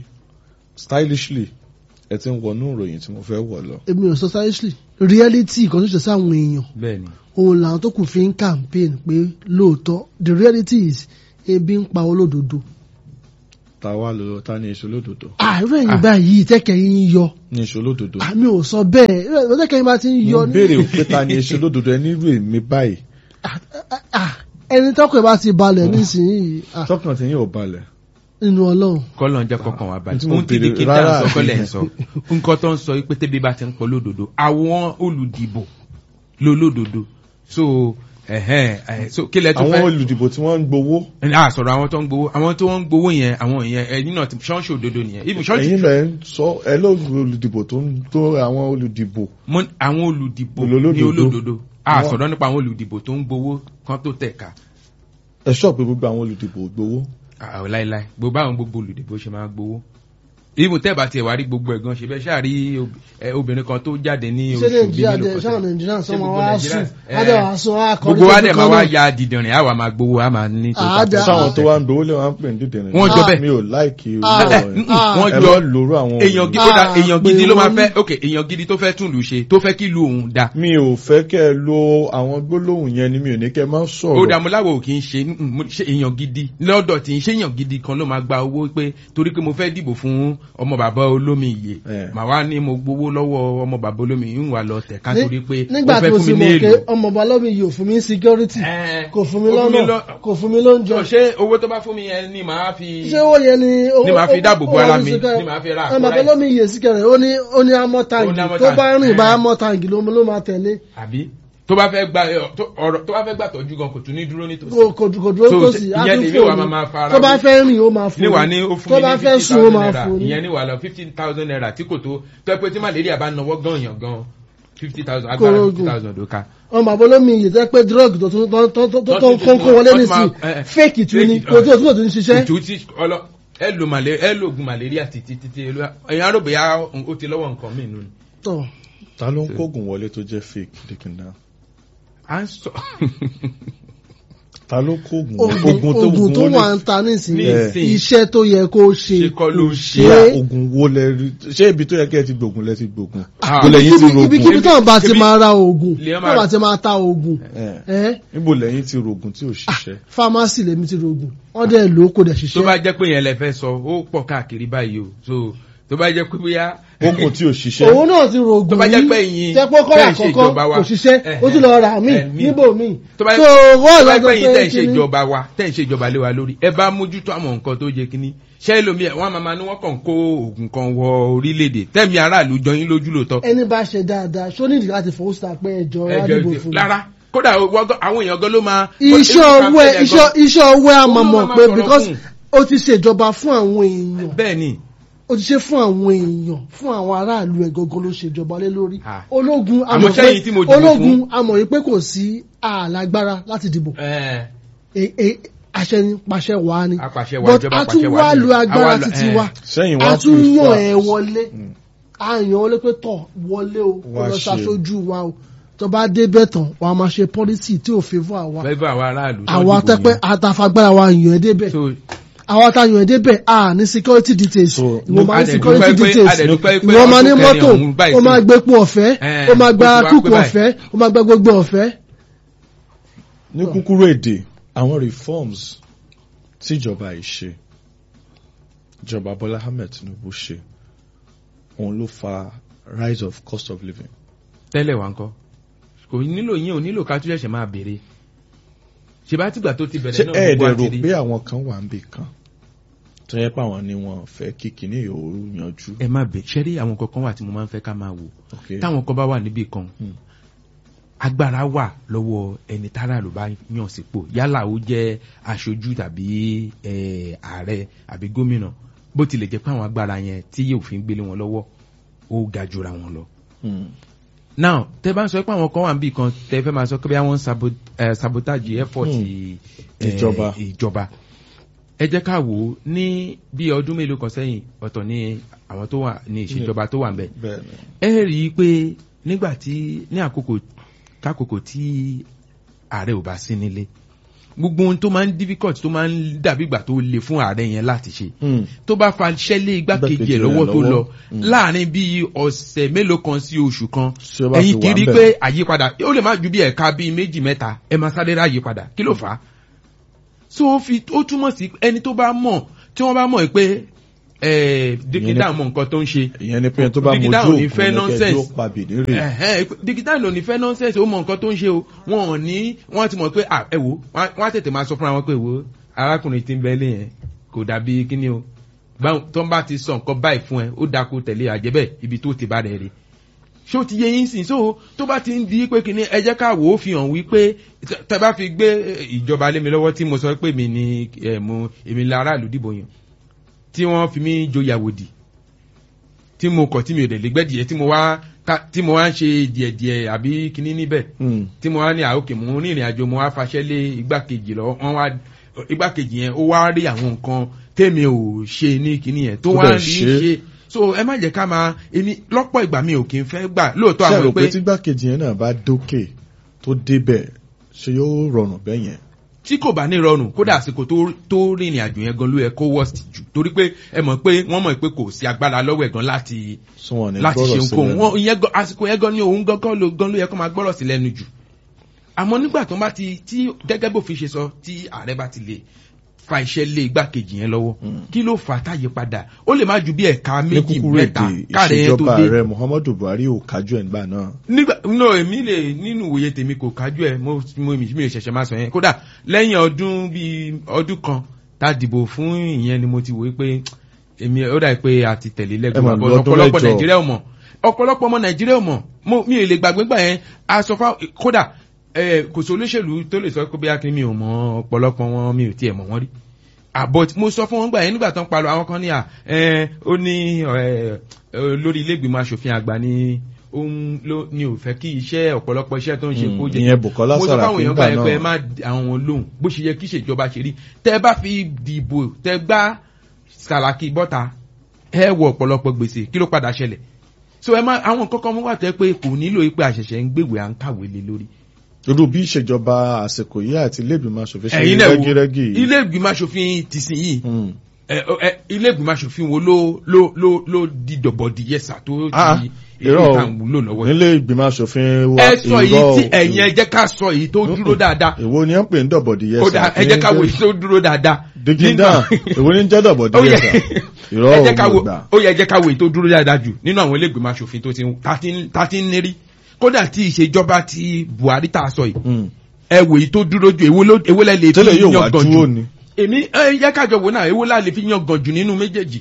[SPEAKER 1] stylishly ẹ ti ń wọnú ìròyìn tí mo fẹ́ wọ̀ lọ.
[SPEAKER 3] èmi ò sọ seriously reality kan tó ṣe sáwọn èèyàn
[SPEAKER 2] bẹ́ẹ̀ ni
[SPEAKER 3] òun làwọn tó kù fi ń campaign pé lóòótọ́ the reality is ebi ń pa olódodo.
[SPEAKER 1] ta wá lọ ta ní iṣu lódodo
[SPEAKER 3] àárẹ̀ yìí báyìí tẹ́kẹ̀ yín yọ
[SPEAKER 1] ní iṣu lódodo.
[SPEAKER 3] àmì ò sọ bẹ́ẹ̀ ìrẹ̀ tẹ́kẹ̀ yín bá ti ń yọ
[SPEAKER 1] mo
[SPEAKER 3] ní-
[SPEAKER 1] béèrè òpé ta ní iṣu lódodo ẹ nírú èmi báyìí
[SPEAKER 3] Ah, ẹni tọ́kọ̀ ẹ̀ bá ti balẹ̀ nísìnyí ah,
[SPEAKER 1] tọkàn tí yín ò balẹ̀.
[SPEAKER 3] nínú ọlọ́run
[SPEAKER 2] kọ́lọ̀ ń jẹ́ kọ́kàn wá
[SPEAKER 1] Tí
[SPEAKER 2] báyìí
[SPEAKER 1] mo
[SPEAKER 2] ohun tí
[SPEAKER 1] béèrè
[SPEAKER 2] dìkítà ń
[SPEAKER 1] rárá.
[SPEAKER 2] sọ kọ́lẹ̀ ń sọ nǹkan tó ń sọ pé tẹ́bí bá ti ń pọ̀ lódodo àwọn olùdìbò lólódodo so ẹ̀hẹ́n ẹ̀, so kí lẹ tún
[SPEAKER 1] àwọn
[SPEAKER 2] fẹ́
[SPEAKER 1] olùdìbò tí wọ́n ń gbowó
[SPEAKER 2] a sọ̀rọ̀ àwọn tó ń gbowó àwọn tó ń gbowó yẹn àwọn yẹn ẹ̀yin náà ti ṣọ́ọ̀ṣì òdodo nìyẹn ibi ṣọ́ọ̀ṣì
[SPEAKER 1] ẹ̀yin lẹ̀ ń sọ ẹ ló olùdìbò tó ń tó àwọn olùdìbò
[SPEAKER 2] mọ àwọn olùdìbò
[SPEAKER 1] Olólódodo.
[SPEAKER 2] ní olódodo a
[SPEAKER 1] Wọ́n-
[SPEAKER 2] sọ̀rọ̀ nípa àwọn olùdìbò tó ń gbowó kan tó tẹ̀ka
[SPEAKER 1] ẹ ṣọ́ pé gbogbo àwọn olùdìbò gbowó.
[SPEAKER 2] àwọn láíláí gbogbo àwọn gbogbo olùdìbò ṣe máa gbowó ibùn tẹ́ẹ̀bà tiẹ̀ wá rí gbogbo ẹ̀gan ṣe bẹ́ẹ̀ ṣáà rí ob- ẹ, obìnrin kan tó jáde ní
[SPEAKER 3] ṣé
[SPEAKER 2] oṣù bíi
[SPEAKER 3] nàìjíríà
[SPEAKER 2] mélòó
[SPEAKER 3] dẹ
[SPEAKER 2] kan
[SPEAKER 3] ṣáà
[SPEAKER 2] sẹ́yìn.
[SPEAKER 3] nàìjíríà sọ
[SPEAKER 2] Ṣé
[SPEAKER 3] ma
[SPEAKER 2] gbogbo
[SPEAKER 3] wá
[SPEAKER 2] Nàìjíríà?
[SPEAKER 3] sùn
[SPEAKER 2] Ẹ,
[SPEAKER 3] adé wàá sùn á kọrin
[SPEAKER 2] gbogbo wa
[SPEAKER 3] lójú
[SPEAKER 2] dẹ̀
[SPEAKER 3] kan
[SPEAKER 2] máa wá
[SPEAKER 3] náà.
[SPEAKER 2] ya dìdìrín àwa máa gbowó a máa ní tó
[SPEAKER 3] Àádá.
[SPEAKER 2] ta.
[SPEAKER 1] sáwọn tó wá ń gbowó lè wọ́n á pè ní dídìrín.
[SPEAKER 2] Wọ́n jọ bẹ́ẹ̀.
[SPEAKER 1] mi ò láìkì irú
[SPEAKER 3] Ah.
[SPEAKER 1] ọ̀rọ̀
[SPEAKER 2] Mm,
[SPEAKER 1] yẹn.
[SPEAKER 3] Ah.
[SPEAKER 2] wọ́n
[SPEAKER 1] ẹ
[SPEAKER 2] jọ
[SPEAKER 1] bá lòrú àwọn
[SPEAKER 2] èèyàn
[SPEAKER 1] olùdìbò.
[SPEAKER 2] gidi ó dá
[SPEAKER 3] Ah,
[SPEAKER 2] èèyàn
[SPEAKER 3] pé
[SPEAKER 2] gidi ló máa
[SPEAKER 3] wọ́n-
[SPEAKER 2] fẹ́ ok èèyàn gidi tó fẹ́ tún lù ṣe tó fẹ́ kí lu òun da
[SPEAKER 1] mi ò fẹ́ kẹ́ ẹ lo àwọn gbólóhùn yẹn ni mi ò ní kẹ́ ẹ má
[SPEAKER 2] ó
[SPEAKER 1] sọ̀rọ̀.
[SPEAKER 2] dààmú láwo kì í ṣe mm, mm, ṣe èèyàn gidi lọ́dọ̀ tí ń ṣe èèyàn gidi kan ló máa gba owó pé torí pé mo fẹ́ dìbò fún ọmọ bàbá olómi iye
[SPEAKER 1] Eh.
[SPEAKER 2] màá wá ní mo gbowó lọ́wọ́ ọmọ bàbá olómi yìí ń wà lọ tẹ̀ ká
[SPEAKER 3] Ní-
[SPEAKER 2] torí pé ó
[SPEAKER 3] nígbà
[SPEAKER 2] fẹ́
[SPEAKER 3] tó
[SPEAKER 2] fún
[SPEAKER 3] sì
[SPEAKER 2] mi ní
[SPEAKER 3] mọ̀ pé
[SPEAKER 2] èlò.
[SPEAKER 3] ọmọ balọ́mi yìí ò fún mi ní security
[SPEAKER 2] Eh,
[SPEAKER 3] kò fún mi
[SPEAKER 2] ó
[SPEAKER 3] lọ́nà
[SPEAKER 2] lọ-
[SPEAKER 3] kò fún mi lóúnjẹ
[SPEAKER 2] Jọ, ṣé owó tó bá fún mi yẹn ni màá fi
[SPEAKER 3] ṣé ó yẹ ni
[SPEAKER 2] Ní màá fi dáàbò bo ara mi, ní màá fi ra àpò
[SPEAKER 3] ọmọ
[SPEAKER 2] ráìsì.
[SPEAKER 3] balọ́mi yìí sí kẹrẹ ó ní ó ní amọ́
[SPEAKER 2] Ó ní
[SPEAKER 3] tàǹgì
[SPEAKER 2] amọ́
[SPEAKER 3] tó bá
[SPEAKER 2] tàǹgì.
[SPEAKER 3] rìn bá
[SPEAKER 2] Eh.
[SPEAKER 3] amọ́ tàǹgì ló ló máa tẹ̀lé
[SPEAKER 2] àbí tó bá fẹ́ gba ẹ, tó- ọ̀rọ̀ tó bá fẹ́ gbà tọ́jú gan kò tún ní dúró nítòsí.
[SPEAKER 3] kò kò kò dúró
[SPEAKER 2] So,
[SPEAKER 3] tó
[SPEAKER 2] ṣe-
[SPEAKER 3] sì
[SPEAKER 2] ìyẹn lè
[SPEAKER 3] àtúnfò
[SPEAKER 2] wà
[SPEAKER 3] ni
[SPEAKER 2] máa fara
[SPEAKER 3] tó bá
[SPEAKER 2] wé.
[SPEAKER 3] fẹ́ rìn ó máa fò
[SPEAKER 2] níwà
[SPEAKER 3] ní
[SPEAKER 2] ní ó fún
[SPEAKER 3] tó
[SPEAKER 2] mi
[SPEAKER 3] bá
[SPEAKER 2] ní
[SPEAKER 3] fẹ́
[SPEAKER 2] fifty
[SPEAKER 3] sùn ó
[SPEAKER 2] thousand
[SPEAKER 3] máa
[SPEAKER 2] naira
[SPEAKER 3] fò ní.
[SPEAKER 2] ìyẹn níwà lọ fifteen thousand naira tí kò tó tó ẹ pé tí malaria bá nawọ́ gan yàn gan fifty thousand agbára
[SPEAKER 3] Korogun.
[SPEAKER 2] fifty thousand ló ká.
[SPEAKER 3] ọmọ balọ́mi yìí tẹ́ pé drug tó tún tó tó tó tó tó ń kó kó wọlé nísìnyí fake tún ni kò tó tó tún ṣiṣẹ́
[SPEAKER 2] òtún tí ọlọ ẹ lo malaria ẹ lo oògùn malaria títí títí ẹ̀yin arò bóyá ó ti lọ́wọ́ nǹkan mí nù ni.
[SPEAKER 3] tọ̀
[SPEAKER 1] ta ló ń kógun wọlé tó jẹ́ fake dikina
[SPEAKER 2] à ń sọ
[SPEAKER 1] ta ló kógun
[SPEAKER 3] oògùn oògùn tó wà ń ta nísìnyí
[SPEAKER 2] Nísìnyí.
[SPEAKER 3] iṣẹ́ tó yẹ kó ṣe
[SPEAKER 2] Ṣe kọ́ ló ń ṣe.
[SPEAKER 3] ṣe.
[SPEAKER 1] ogun wo lẹ rí ṣé ibi tó yẹ kẹ́ ẹ ti gbógun lẹ ti gbógun
[SPEAKER 2] Ah.
[SPEAKER 1] ibo lẹ́yìn ti
[SPEAKER 3] Ibi- ibikíbi
[SPEAKER 1] rogun
[SPEAKER 3] tó bá ti
[SPEAKER 2] Ibi-
[SPEAKER 3] máa ra oògùn
[SPEAKER 2] Lè
[SPEAKER 3] tó
[SPEAKER 2] máa-
[SPEAKER 3] bá ti máa ta oògùn
[SPEAKER 1] Eh,
[SPEAKER 3] ẹ́
[SPEAKER 1] níbo lẹ́yìn ti rogun tí ò ṣiṣẹ́
[SPEAKER 3] fámásì lèmi ti rògùn wọ́n dẹ̀ lò ó kò dẹ̀
[SPEAKER 2] tó bá
[SPEAKER 3] ṣiṣẹ́
[SPEAKER 2] jẹ́ pé yẹn lẹ fẹ́ sọ ó pọ̀ káàkiri báyìí o so tó bá jẹ́ pé bóyá
[SPEAKER 1] ogun tí ò ṣiṣẹ́
[SPEAKER 3] òun náà ti rògùn
[SPEAKER 2] Tó bá jẹ́ pé ẹ̀yin
[SPEAKER 3] tẹ́pọ́ kọ́ra
[SPEAKER 2] tẹ́ ń ṣe
[SPEAKER 3] àkọ́kọ́
[SPEAKER 2] ìjọba wa.
[SPEAKER 3] kò ṣiṣẹ́
[SPEAKER 2] Eh,
[SPEAKER 3] ó tún lọ rà mí
[SPEAKER 2] eh, mí.
[SPEAKER 3] níbò mí
[SPEAKER 2] tó bá
[SPEAKER 3] so
[SPEAKER 2] tó
[SPEAKER 3] wọ́n
[SPEAKER 2] bá
[SPEAKER 3] lọ
[SPEAKER 2] pẹ́ yín tẹ̀ ń ṣe
[SPEAKER 3] kíní.
[SPEAKER 2] ìjọba wa tẹ̀ ń ṣe ìjọba lé wa lórí ẹ bá mójútó àwọn nǹkan tó yẹ kíní ṣé lómi ẹ̀ wọ́n máa ma ní wọ́n kàn kó oògùn kan wọ orílẹ̀-èdè tẹ̀mí aráàlú jọ yín lójú lóòótọ́
[SPEAKER 3] ẹni bá ṣe dáadáa ṣó nídìí láti fowó sí àpẹ ẹjọ́
[SPEAKER 2] ẹjọ́
[SPEAKER 3] ládìbò
[SPEAKER 2] ìdè
[SPEAKER 3] fún mi.
[SPEAKER 2] lára kódà wọ́n gan- àwọn èèyàn gan ló máa.
[SPEAKER 3] iṣẹ́ ọwọ́ ẹ iṣẹ́ iṣẹ́ ọwọ́ ẹ
[SPEAKER 2] Òun ló
[SPEAKER 3] àmọ̀mọ̀
[SPEAKER 2] máa
[SPEAKER 3] pé
[SPEAKER 2] sọ̀rọ̀
[SPEAKER 3] because
[SPEAKER 2] fún.
[SPEAKER 3] ó ti ṣèjọba fún àwọn èèyàn
[SPEAKER 2] bẹ́ẹ̀ ni
[SPEAKER 3] ó ti ṣe fún àwọn èèyàn fún àwọn aráàlú ẹ̀ gangan ló ṣèjọba lé lórí
[SPEAKER 2] Ah.
[SPEAKER 3] ológun
[SPEAKER 2] Àmọ́
[SPEAKER 3] amọ̀
[SPEAKER 2] sẹ́yìn tí mo
[SPEAKER 3] pé
[SPEAKER 2] dìbò
[SPEAKER 3] ológun
[SPEAKER 2] fún-
[SPEAKER 3] amọ̀ yìí pé kò sí àlágbára láti dìbò
[SPEAKER 2] ẹ̀,
[SPEAKER 3] E- e- àṣẹ ni pàṣẹ wà á ni
[SPEAKER 2] apàṣẹ wa
[SPEAKER 3] but
[SPEAKER 2] ìjọba
[SPEAKER 3] a tún
[SPEAKER 2] apàṣẹ
[SPEAKER 3] wá
[SPEAKER 2] wa
[SPEAKER 3] lu
[SPEAKER 2] ni.
[SPEAKER 3] agbára
[SPEAKER 2] Àwa lọ-
[SPEAKER 3] títí
[SPEAKER 2] ẹ̀,
[SPEAKER 3] wa
[SPEAKER 1] sẹ́yìn
[SPEAKER 3] a
[SPEAKER 1] wá
[SPEAKER 3] tún yàn
[SPEAKER 1] prefer-
[SPEAKER 3] ẹ wọlé a yàn wọlé pé tọ̀ wọlé o kó
[SPEAKER 1] Wá
[SPEAKER 3] lọ
[SPEAKER 1] ṣe.
[SPEAKER 3] ṣaṣojú wa o tó bá dé bẹ́ẹ̀ tán wà á máa ṣe pọ́lísì tí ò fẹ́ fún àwa
[SPEAKER 2] fẹ́ bá àwọn aráàlú tó
[SPEAKER 3] àwa
[SPEAKER 2] dìbò
[SPEAKER 3] tẹ́pẹ́
[SPEAKER 2] yẹn.
[SPEAKER 3] àtàfagbára wa yàn ẹ́ débẹ̀
[SPEAKER 2] So,
[SPEAKER 3] àwọn àtàyàn débẹ̀ a ní security details
[SPEAKER 1] So,
[SPEAKER 3] ìwọ máa ní
[SPEAKER 2] adẹ̀dúpẹ́
[SPEAKER 3] security
[SPEAKER 2] pé-
[SPEAKER 3] details
[SPEAKER 2] adẹ̀dúpẹ́ pé
[SPEAKER 3] ìwọ máa ní
[SPEAKER 2] ọdún kẹrin
[SPEAKER 3] mọ́tò
[SPEAKER 2] ọ̀hún báyìí
[SPEAKER 3] ó máa
[SPEAKER 2] sí.
[SPEAKER 3] gbé epo ọ̀fẹ́
[SPEAKER 2] Eh,
[SPEAKER 3] ó máa gba
[SPEAKER 2] ó ti wá
[SPEAKER 3] kúkú
[SPEAKER 2] pé báyìí.
[SPEAKER 3] ọ̀fẹ́ ó máa gba gbogbo ọ̀fẹ́.
[SPEAKER 1] ní kúkúrú èdè àwọn reforms tíjọba yìí ṣe ìjọba Bọ́lá Ahmed Tinubu ṣe òun ló fa rise of cost of living.
[SPEAKER 2] tẹ́lẹ̀ wá ń kọ́ kò nílò yín ò nílò ká tún ṣẹ̀ṣẹ̀ máa béèrè ṣe bá tìgbà tó ti
[SPEAKER 1] ṣé
[SPEAKER 2] bẹ̀rẹ̀ náà
[SPEAKER 1] ẹ̀ẹ́dẹ̀
[SPEAKER 2] gbogbo
[SPEAKER 1] rò
[SPEAKER 2] àti rí
[SPEAKER 1] pé àwọn kan wà ń bì kan tó yẹ pé àwọn ni wọn fẹ́ kí kinní yòó yanjú.
[SPEAKER 2] ẹ má bẹ̀ ṣẹ́rí àwọn kankan wà tí mo máa ń fẹ́ ká máa wò
[SPEAKER 1] Okay.
[SPEAKER 2] táwọn kan bá wà níbì kan
[SPEAKER 1] Hmm.
[SPEAKER 2] agbára wà lọ́wọ́ ẹni tára ló bá yàn sípò yálà ó jẹ́ aṣojú tàbí eh, ààrẹ àbí gómìnà bó tilẹ̀ jẹ́ pé àwọn agbára yẹn tí yóò fi ń gbélé wọn lọ́wọ́ ó ga jura wọn lọ.
[SPEAKER 1] Hmm.
[SPEAKER 2] now tẹ bá ń sọ pé àwọn kan wà níbì kan tẹ fẹ́ máa sọ pé àwọn sabo- eh, sabotage effort
[SPEAKER 1] Hmm.
[SPEAKER 2] eh,
[SPEAKER 1] Ìjọba.
[SPEAKER 2] ìjọba ẹ jẹ́ ká wò ó ní bí ọdún mélòó kan sẹ́yìn ọ̀tọ̀ ní àwọn tó wà ní ìṣèjọba tó wà ń bẹ̀
[SPEAKER 1] bẹ́ẹ̀ ni.
[SPEAKER 2] ẹ rí i pé nígbà tí ní àkókò kákòókò tí ààrẹ ò bá sí nílé gbogbo ohun tó máa ń difficult tó máa ń dàbí ìgbà tó le fún ààrẹ yẹn láti ṣe
[SPEAKER 1] Hmm.
[SPEAKER 2] tó bá fa ṣẹ́lé igbákejì
[SPEAKER 1] Igbákejì
[SPEAKER 2] ẹ̀
[SPEAKER 1] rẹ̀
[SPEAKER 2] lọ́wọ́ tó
[SPEAKER 1] lọ́wọ́.
[SPEAKER 2] lọ
[SPEAKER 1] Mm.
[SPEAKER 2] láàrin bíi ọ̀sẹ̀ mélòó kan sí oṣù kan
[SPEAKER 1] Tí ó bá
[SPEAKER 2] ẹ̀yin
[SPEAKER 1] fi wà
[SPEAKER 2] kiri
[SPEAKER 1] ńbẹ̀.
[SPEAKER 2] pé àyípadà ó lè má ju bí ẹ̀ka bíi méjì mẹ́ta ẹ máa sáré rà àyípadà kí ló fà á so ó fi ó túmọ̀ sí ẹni tó bá mọ̀ tí wọ́n bá mọ̀ pé dèkítà mọ̀ nǹkan tó ń ṣe
[SPEAKER 1] ìyẹn ni pé tó bá mojú
[SPEAKER 2] Digital ò ní
[SPEAKER 1] òkú
[SPEAKER 2] fẹ́
[SPEAKER 1] ní
[SPEAKER 2] nonsense.
[SPEAKER 1] kẹjọ pa bìnírè.
[SPEAKER 2] Ẹ̀hẹ́n, digital ló ní fẹ́ nonsense ó mọ nǹkan tó ń ṣe o wọn ò ní wọ́n ti mọ̀ pé à ẹ wò wọ́n á tètè máa sọ fúnra wọn pé wò arákùnrin tí ń bẹ́lẹ̀ yẹn kò dàbí kíní o báwọn tó ń bá ti sọ nǹkan báyìí fún ẹ ó dákú tẹ̀lé àjẹbẹ́ ibi tó ti bá rẹ̀ rí ṣé o ti yẹ yín sìn so tó bá ti ń di pé kíní ẹ jẹ́ ká wò ó fi hàn wípé tẹ- tẹ bá fi gbé eh, ìjọba lé mi lọ́wọ́ tí mo sọ pé mi ni eh, mo èmi la aráàlú dìbò yàn tí wọ́n fi mí joyàwòdì tí mo kọ̀ tí mi ò dẹ̀ lè gbẹ́dìẹ tí mo wá ká- tí mo wá ń ṣe díẹ̀díẹ̀ àbí kíní níbẹ̀
[SPEAKER 1] Hmm.
[SPEAKER 2] tí mo wá ní àókè mo ní ìrìn àjò mo wá faṣẹ́ lé igbákejì lọ wọ́n wá igbákejì yẹn ó wá rí àwọn nǹkan tèmi ò ṣe ní kíní yẹn tó
[SPEAKER 1] Tó
[SPEAKER 2] wá
[SPEAKER 1] dẹ̀
[SPEAKER 2] rí
[SPEAKER 1] ṣe.
[SPEAKER 2] ṣe so ẹ má jẹ́ ká máa èmi lọ́pọ̀ ìgbà mi ò kí n fẹ́ gbà lóòótọ́
[SPEAKER 1] ṣé ẹ
[SPEAKER 2] àwọn
[SPEAKER 1] rò pé
[SPEAKER 2] pé
[SPEAKER 1] tí gbákejì yẹn náà bá dókè tó débẹ̀ ṣe yóò rọrùn bẹ́ẹ̀ yẹn.
[SPEAKER 2] tí kò bá ní rọrùn kódà àsìkò tó tó rìnrìn àjò yẹn gan ló yẹ kó worst jù torí pé ẹ mọ̀ pé wọ́n mọ̀ pé kò sí agbára lọ́wọ́ ẹ̀ gan láti
[SPEAKER 1] sún wọn ní
[SPEAKER 2] láti
[SPEAKER 1] gbọ́rọ̀
[SPEAKER 2] ṣe
[SPEAKER 1] sí
[SPEAKER 2] nǹkan
[SPEAKER 1] lẹ́nu.
[SPEAKER 2] wọn ìyẹn gan àsìkò yẹn gan ni òun gangan ló gan ló yẹ kó máa gbọ́rọ̀ sí lẹ́nu jù àmọ́ nígbà tó bá ti tí gẹ́gẹ́ bó fi ṣe sọ tí ààrẹ bá ti lè fa iṣẹ́ lé igbákejì yẹn lọ́wọ́
[SPEAKER 1] Mm.
[SPEAKER 2] kí ló fà á táyé padà ó lè má ju bí ẹ̀ka
[SPEAKER 1] ní
[SPEAKER 2] méjì
[SPEAKER 1] kúkúrú
[SPEAKER 2] mẹ́ta
[SPEAKER 1] èdè
[SPEAKER 2] káàrẹ̀ yẹn tó
[SPEAKER 1] ìṣèjọba
[SPEAKER 2] dé
[SPEAKER 1] ààrẹ Muhammadu Buhari ò kájú ẹ̀ nígbà náà.
[SPEAKER 2] nígbà no èmi lè nínú ìwòye tèmi kò kájú ẹ mo mo mi mi ò ṣẹ̀ṣẹ̀ máa sọ yẹn kódà lẹ́yìn ọdún bíi ọdún kan tá a dìbò fún ìyẹn ni mo ti wòye pé èmi ó dà pé a ti tẹ̀lé
[SPEAKER 1] Ẹ mà
[SPEAKER 2] lẹ́gbẹ̀ẹ́
[SPEAKER 1] lọ
[SPEAKER 2] bọ́
[SPEAKER 1] ọdún
[SPEAKER 2] ọ̀pọ̀lọpọ̀
[SPEAKER 1] mẹ́jọ.
[SPEAKER 2] nàìjíríà ò mọ̀ ọ̀pọ̀lọpọ̀ ọmọ nàìjíríà ò mọ̀ mo mi ò lè gbàgbé gbà yẹn a sọ fún kódà ẹ kò sí olóṣèlú tó lè sọ pé bí akin mi ò mọ̀ ọ̀pọ̀lọpọ̀ wọn mi ò tiẹ̀ mọ̀ wọ́n rí àbọ̀ mo sọ fún wọn gbà yẹn nígbà tó ń parọ́ àwọn kan ní à ẹ ó ní ẹ lórí ilé ìgbìmọ̀ asòfin àgbà ní òun ló ní ò fẹ́ kí iṣẹ́ ọ̀pọ̀lọpọ̀ iṣẹ́ tó ń ṣe
[SPEAKER 1] Mm,
[SPEAKER 2] kó jẹ
[SPEAKER 1] ìyẹn Bukola
[SPEAKER 2] mo sọ fáwọn
[SPEAKER 1] Saraki
[SPEAKER 2] èèyàn
[SPEAKER 1] ńgbà
[SPEAKER 2] gbà yẹn pé ẹ
[SPEAKER 1] náà.
[SPEAKER 2] má di àwọn lóhùn bó ṣe yẹ kí ìṣèjọba ṣe rí tẹ bá fi dìbò tẹ gbá Saraki bọ́ta ẹ wọ ọ̀pọ̀lọpọ̀ gbèsè kí ló padà ṣẹlẹ̀ so ẹ má àwọn kọ́kọ́ mú wà tẹ́ pé kò nílò pé àṣẹ̀ṣẹ̀ ń gbèwé à ń kàwé lé lórí
[SPEAKER 1] irú bí ìṣèjọba àsìkò yìí àti ilé ìgbìmọ̀ aṣòfin ṣe
[SPEAKER 2] ẹ̀yin
[SPEAKER 1] rí
[SPEAKER 2] náà wo
[SPEAKER 1] rẹ́gírẹ́gì yìí.
[SPEAKER 2] ilé ìgbìmọ̀ asòfin tìsín yìí
[SPEAKER 1] Hmm.
[SPEAKER 2] ẹ ẹ ilé ìgbìmọ̀ asòfin wo ló ló ló ló di dọ̀bọ̀dì yẹsà tó
[SPEAKER 1] Ah,
[SPEAKER 2] di
[SPEAKER 1] irọ́ o.
[SPEAKER 2] ìta wúlò lọ́wọ́ yìí.
[SPEAKER 1] nílé ìgbìmọ̀ aṣòfin wa
[SPEAKER 2] ẹ sọ èyí
[SPEAKER 1] irọ́
[SPEAKER 2] tí
[SPEAKER 1] o.
[SPEAKER 2] ẹ̀yin ẹ jẹ́ ká sọ èyí tó dúró dáadáa
[SPEAKER 1] èwo ni ẹ ń pè ń dọ̀bọ̀dì yẹsà
[SPEAKER 2] ó dà ẹ jẹ́ ká wo èyí tó dúró dáadáa.
[SPEAKER 1] digida èwo ni ń jẹ́ dọ̀bọ̀dì
[SPEAKER 2] Ó yẹ-
[SPEAKER 1] yẹsà irọ́
[SPEAKER 2] ẹ
[SPEAKER 1] o
[SPEAKER 2] jẹ́ ká
[SPEAKER 1] mo
[SPEAKER 2] wo
[SPEAKER 1] gbà.
[SPEAKER 2] ó yẹ jẹ́ ká wo èyí tó dúró dáadáa jù nínú àwọn ilé ìgbìmọ̀ asòfin tó ti ń- tá ti ń- tá ti ń lérí kódà tí ìṣèjọba ti Buhari tá a sọ yìí
[SPEAKER 1] Hmm.
[SPEAKER 2] ẹ wò èyí tó dúró jù èwo ló èwo lẹ lè fi
[SPEAKER 1] tẹ́lẹ̀ yóò wá
[SPEAKER 2] yan gan
[SPEAKER 1] dúró
[SPEAKER 2] jù
[SPEAKER 1] ni.
[SPEAKER 2] èmi ẹ jẹ́ kájọ wò náà èwo la lè fi yan gan jù nínú méjèèjì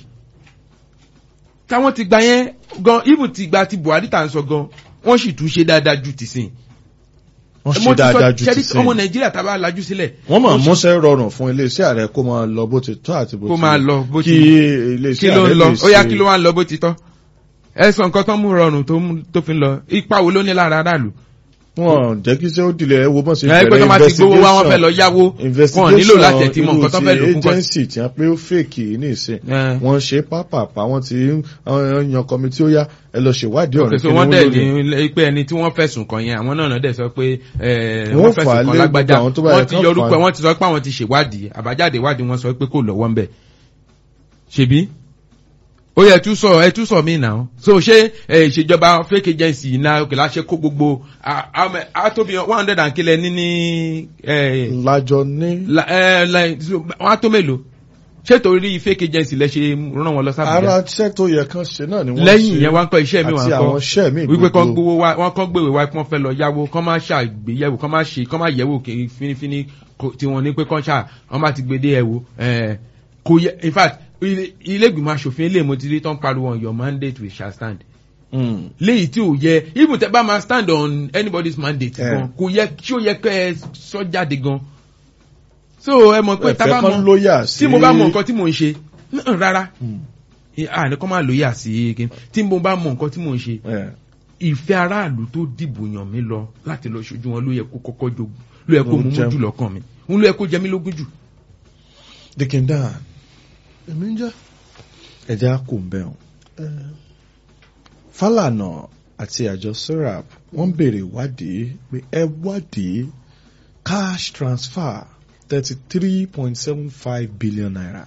[SPEAKER 2] táwọn ti gba yẹn gan even ti gba ti Buhari tá à ń sọ gan wọ́n sì tún ṣe dáadáa ju tìsín
[SPEAKER 1] wọ́n
[SPEAKER 2] Mo
[SPEAKER 1] ṣe
[SPEAKER 2] ti sọ-
[SPEAKER 1] dáadáa ju
[SPEAKER 2] ṣẹ́rí
[SPEAKER 1] ti sẹ́yìn.
[SPEAKER 2] ọmọ Nàìjíríà tá a bá lajú sílẹ̀
[SPEAKER 1] wọ́n máa
[SPEAKER 2] sì-
[SPEAKER 1] múṣẹ́ rọrùn fún iléeṣẹ́ ààrẹ kó máa lọ bó ti tọ́ àti bó ti
[SPEAKER 2] kó máa lọ bó
[SPEAKER 1] kí
[SPEAKER 2] ti kí
[SPEAKER 1] iléeṣẹ́
[SPEAKER 2] ló
[SPEAKER 1] ààrẹ
[SPEAKER 2] ń lọ
[SPEAKER 1] lè
[SPEAKER 2] ó yá
[SPEAKER 1] ṣe-
[SPEAKER 2] kí ló wá ń lọ bó ti tọ́ ẹ sọ nǹkan tó mú rọrùn tó mú- tó fi ń lọ ipa wo ló ní lára aráàlú
[SPEAKER 1] wọn jẹ́ kí ṣé ó dilẹ̀ ẹ wo bọ́n ṣe
[SPEAKER 2] ẹ pé tó máa ti gbowó wá wọn fẹ́ lọ yáwó wọn nílò láti ẹ̀tí mọ̀ nǹkan tó fẹ́ lò fún kọ́
[SPEAKER 1] agency tí wọ́n pé ó fèkì ní ìsìn
[SPEAKER 2] Eh.
[SPEAKER 1] wọ́n ṣe pápápá wọ́n ti ń wọ́n yan kọmitì ó yá ẹ lọ ṣèwádìí ọ̀rẹ́
[SPEAKER 2] so wọ́n dẹ̀ ní pé ẹni tí wọ́n fẹ̀sùn kàn yẹn àwọn náà dẹ̀ sọ pé ẹ,
[SPEAKER 1] Wọ́n
[SPEAKER 2] wọ́n
[SPEAKER 1] fà á
[SPEAKER 2] fẹ̀sùn
[SPEAKER 1] lé
[SPEAKER 2] kàn lágbájá
[SPEAKER 1] gbogbo àwọn tó bá yẹ
[SPEAKER 2] wọ́n ti
[SPEAKER 1] kán
[SPEAKER 2] yọ orúkọ
[SPEAKER 1] fà á.
[SPEAKER 2] wọ́n ti sọ pé àwọn ti ṣèwádìí àbájáde ìwádìí wọn sọ pé kò lọ́wọ́ ń bẹ̀ ṣebí ó yẹ tú sọ ẹ tú sọ mí náà so ṣé ẹ, ìṣèjọba fake agency náà òkè láṣẹ kó gbogbo a- a- a tó bí one hundred and kílẹ̀ ní ní ẹ,
[SPEAKER 1] lájọ ní
[SPEAKER 2] la- ẹ, la- so, wọ́n á tó mélòó ṣé torí fake agency lẹ ṣe rán wọn lọ sábà
[SPEAKER 1] ara iṣẹ́ tó yẹ kán ṣe náà ni wọ́n
[SPEAKER 2] lẹ́yìn
[SPEAKER 1] ṣe
[SPEAKER 2] yẹn wá ń kọ́ iṣẹ́ mi wà ń
[SPEAKER 1] àti
[SPEAKER 2] kọ́
[SPEAKER 1] àwọn iṣẹ́ mi
[SPEAKER 2] wípé kán
[SPEAKER 1] gbogbo.
[SPEAKER 2] gbowó wá wọ́n kán gbèwé wá kí wọ́n fẹ́ lọ yáwó kán má ṣàgbéyẹ̀wò kán má ṣe kán má yẹ̀wò kí finifini kò- tí wọ́n ní pé kán ṣà wọ́n bá ti gbèdé ẹ̀wò ẹ̀ kò yẹ in fact ilé ilé ìgbìmọ̀ asòfin ilé ìmọ̀tìrí tán pariwo on your mandate we shall stand
[SPEAKER 1] Mm.
[SPEAKER 2] léyìí tí ò yẹ even tẹ bá máa stand on anybody's mandate
[SPEAKER 1] Eh.
[SPEAKER 2] gan kò yẹ tí ó yẹ kẹ ẹ sọ jáde gan so ẹ mọ̀ pé tá
[SPEAKER 1] ẹ̀fẹ́
[SPEAKER 2] bá
[SPEAKER 1] kan
[SPEAKER 2] mọ̀
[SPEAKER 1] lóyà sí
[SPEAKER 2] tí mo bá mọ̀ nǹkan tí mò ń ṣe náà rárá
[SPEAKER 1] Mm.
[SPEAKER 2] àní kọ́ máa lóyà sí kí tí mo bá mọ̀ nǹkan tí mò ń ṣe
[SPEAKER 1] Eh.
[SPEAKER 2] ìfẹ́ aráàlú tó dìbò yàn mí lọ láti lọ ṣojú wọn ló yẹ kó kọ́kọ́ jogún ló yẹ kó
[SPEAKER 1] Ló
[SPEAKER 2] mú mú
[SPEAKER 1] jẹun.
[SPEAKER 2] jù lọ́kàn mi òun ló yẹ kó jẹ mí lógún jù.
[SPEAKER 1] Dikin Dan
[SPEAKER 3] èmi ń jẹ́
[SPEAKER 1] ẹ̀jẹ̀ á kò ń bẹ̀ ọ́n.
[SPEAKER 3] ẹ,
[SPEAKER 1] Fálànà àti àjọ SORAP wọ́n béèrè ìwádìí pé ẹ wádìí cash transfer thirty three point seven five billion naira.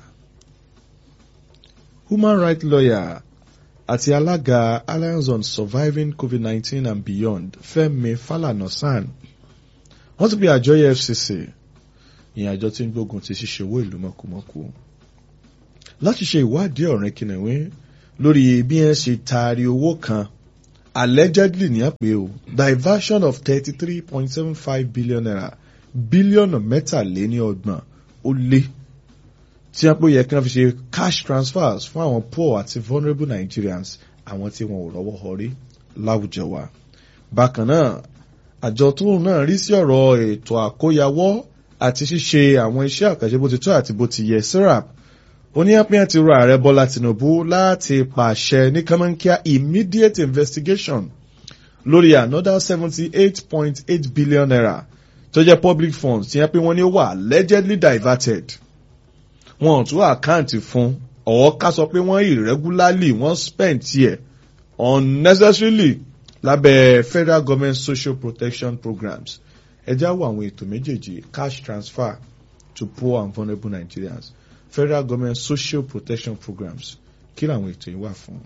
[SPEAKER 1] Human rights lawyer àti alága Alliance on Surviving COVID-19 and Beyond Fẹ́mi Fálànà San wọ́n ti pe àjọ EFCC ìyẹn àjọ tí ń gbógun ti ṣíṣe owó ìlú mọ̀kùmọ̀kù láti ṣe ìwádìí ọ̀rẹ́ kìnìún lórí bí ẹ ṣe taari owó kan allegedly ní àpè o diversion of thirty three point seven five billion naira bílíọ̀nù mẹ́tàléní ọgbọ̀n ó lé tí wọ́n pè yẹ kí wọ́n fi ṣe cash transfers fún àwọn poor àti vulnerable Nigerians àwọn tí wọn ò rọ́wọ́ họrí láwùjọ wa. bákan náà àjọ tóun náà rí sí ọ̀rọ̀ ètò àkóyawọ́ àti ṣíṣe àwọn iṣẹ́ àkànṣe bó ti tó àti bó ti yẹ SORAP oníyàpíyàn ti rọ ààrẹ bọ́lá tinubu láti pàṣẹ ní kánmọ́nkíá immediate investigation lórí another seventy eight point eight billion naira tó jẹ́ public funds tí yẹn pé wọ́n ní ó wà allegedly diverted wọn ò tún àkáǹtì fún ọ̀wọ́ ká sọ pé wọ́n irregularly wọ́n spend tiẹ̀ unnecessarily lábẹ́ federal government social protection programs ẹ já wo àwọn ètò méjèèjì cash transfer to poor and vulnerable Nigerians federal government social protection programs kí làwọn ètò yìí wà fún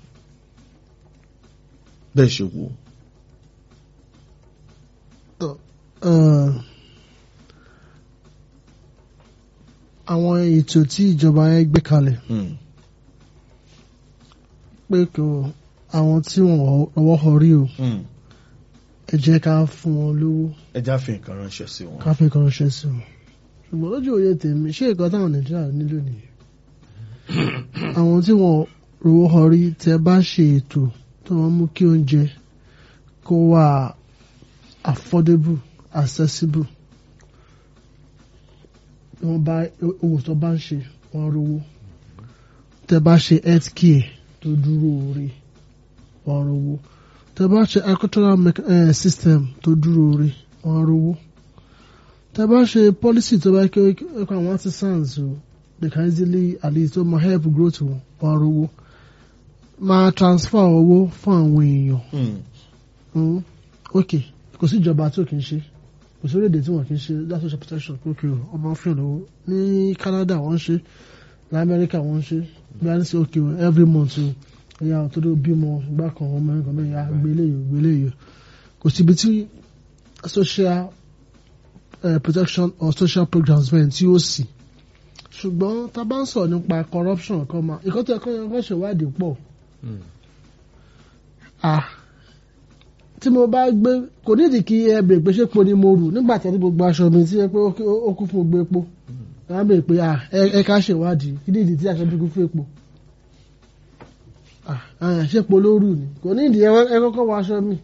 [SPEAKER 1] bẹ́ẹ̀ ṣe wò.
[SPEAKER 3] ẹ, àwọn ètò tí ìjọba yẹn gbé kalẹ̀ pé kò àwọn tí wọn ọwọ́ họ rí o ẹ jẹ́ ká fún wọn lówó
[SPEAKER 1] ẹja fi nǹkan ránṣẹ́ sí wọn.
[SPEAKER 3] ká fi kan ránṣẹ́ sí wọn ṣùgbọ́n lójú òye tèmi ṣé nǹkan táwọn nàìjíríà nílò nìyẹn àwọn tí wọn rówó họ rí tẹ bá ṣe ètò tó wọn mú kí oúnjẹ kó wà affordable accessible wọn bá owó tó bá ń ṣe wọn rówó tẹ bá ṣe health care tó dúró ore wọn rówó tẹ bá ṣe agricultural mech- eh, system tó dúró ore wọn rówó tẹ bá ṣe policy tó bá kí ó kọ àwọn artisans o they can easily at least ó máa help growth wọn wọn rówó máa transfer owó fún àwọn èèyàn Mm, ok kò sí ìjọba tí ò kì í ṣe kò sí orílẹ̀-èdè tí wọ́n kì í ṣe that social protection ok o ọmọ fún ìlú ní Canada wọ́n ń ṣe ní America wọ́n ń ṣe bí a ní sí ok o every month o ẹ̀yà òtọ́dọ̀ bímọ ìgbà kan ọmọ ẹ̀kan bẹ́ẹ̀ ya gbélé yìí gbélé yìí kò síbi tí social uh, protection or social programs bẹ́ẹ̀ tí ó sì ṣùgbọ́n tá a bá ń sọ̀rọ̀ nípa corruption kan máa ìkọ́tọ̀ ẹ̀kọ́ yẹn kọ́ ṣèwádìí pọ̀ ah tí mo bá gbé kò nídìí kí ẹ bèrè pé ṣé epo ni mo rù nígbà tí ẹni gbogbo aṣọ mi tí ẹ pé ó kí- ó kún fún gbogbo epo ẹ á bèrè pé ah ẹ ẹ ká ṣèwádìí kí nídìí tí aṣọ mi kún fún epo ah ah, ṣé epo ló rù ni kò nídìí ẹ ẹ kọ́kọ́ wọ aṣọ mi.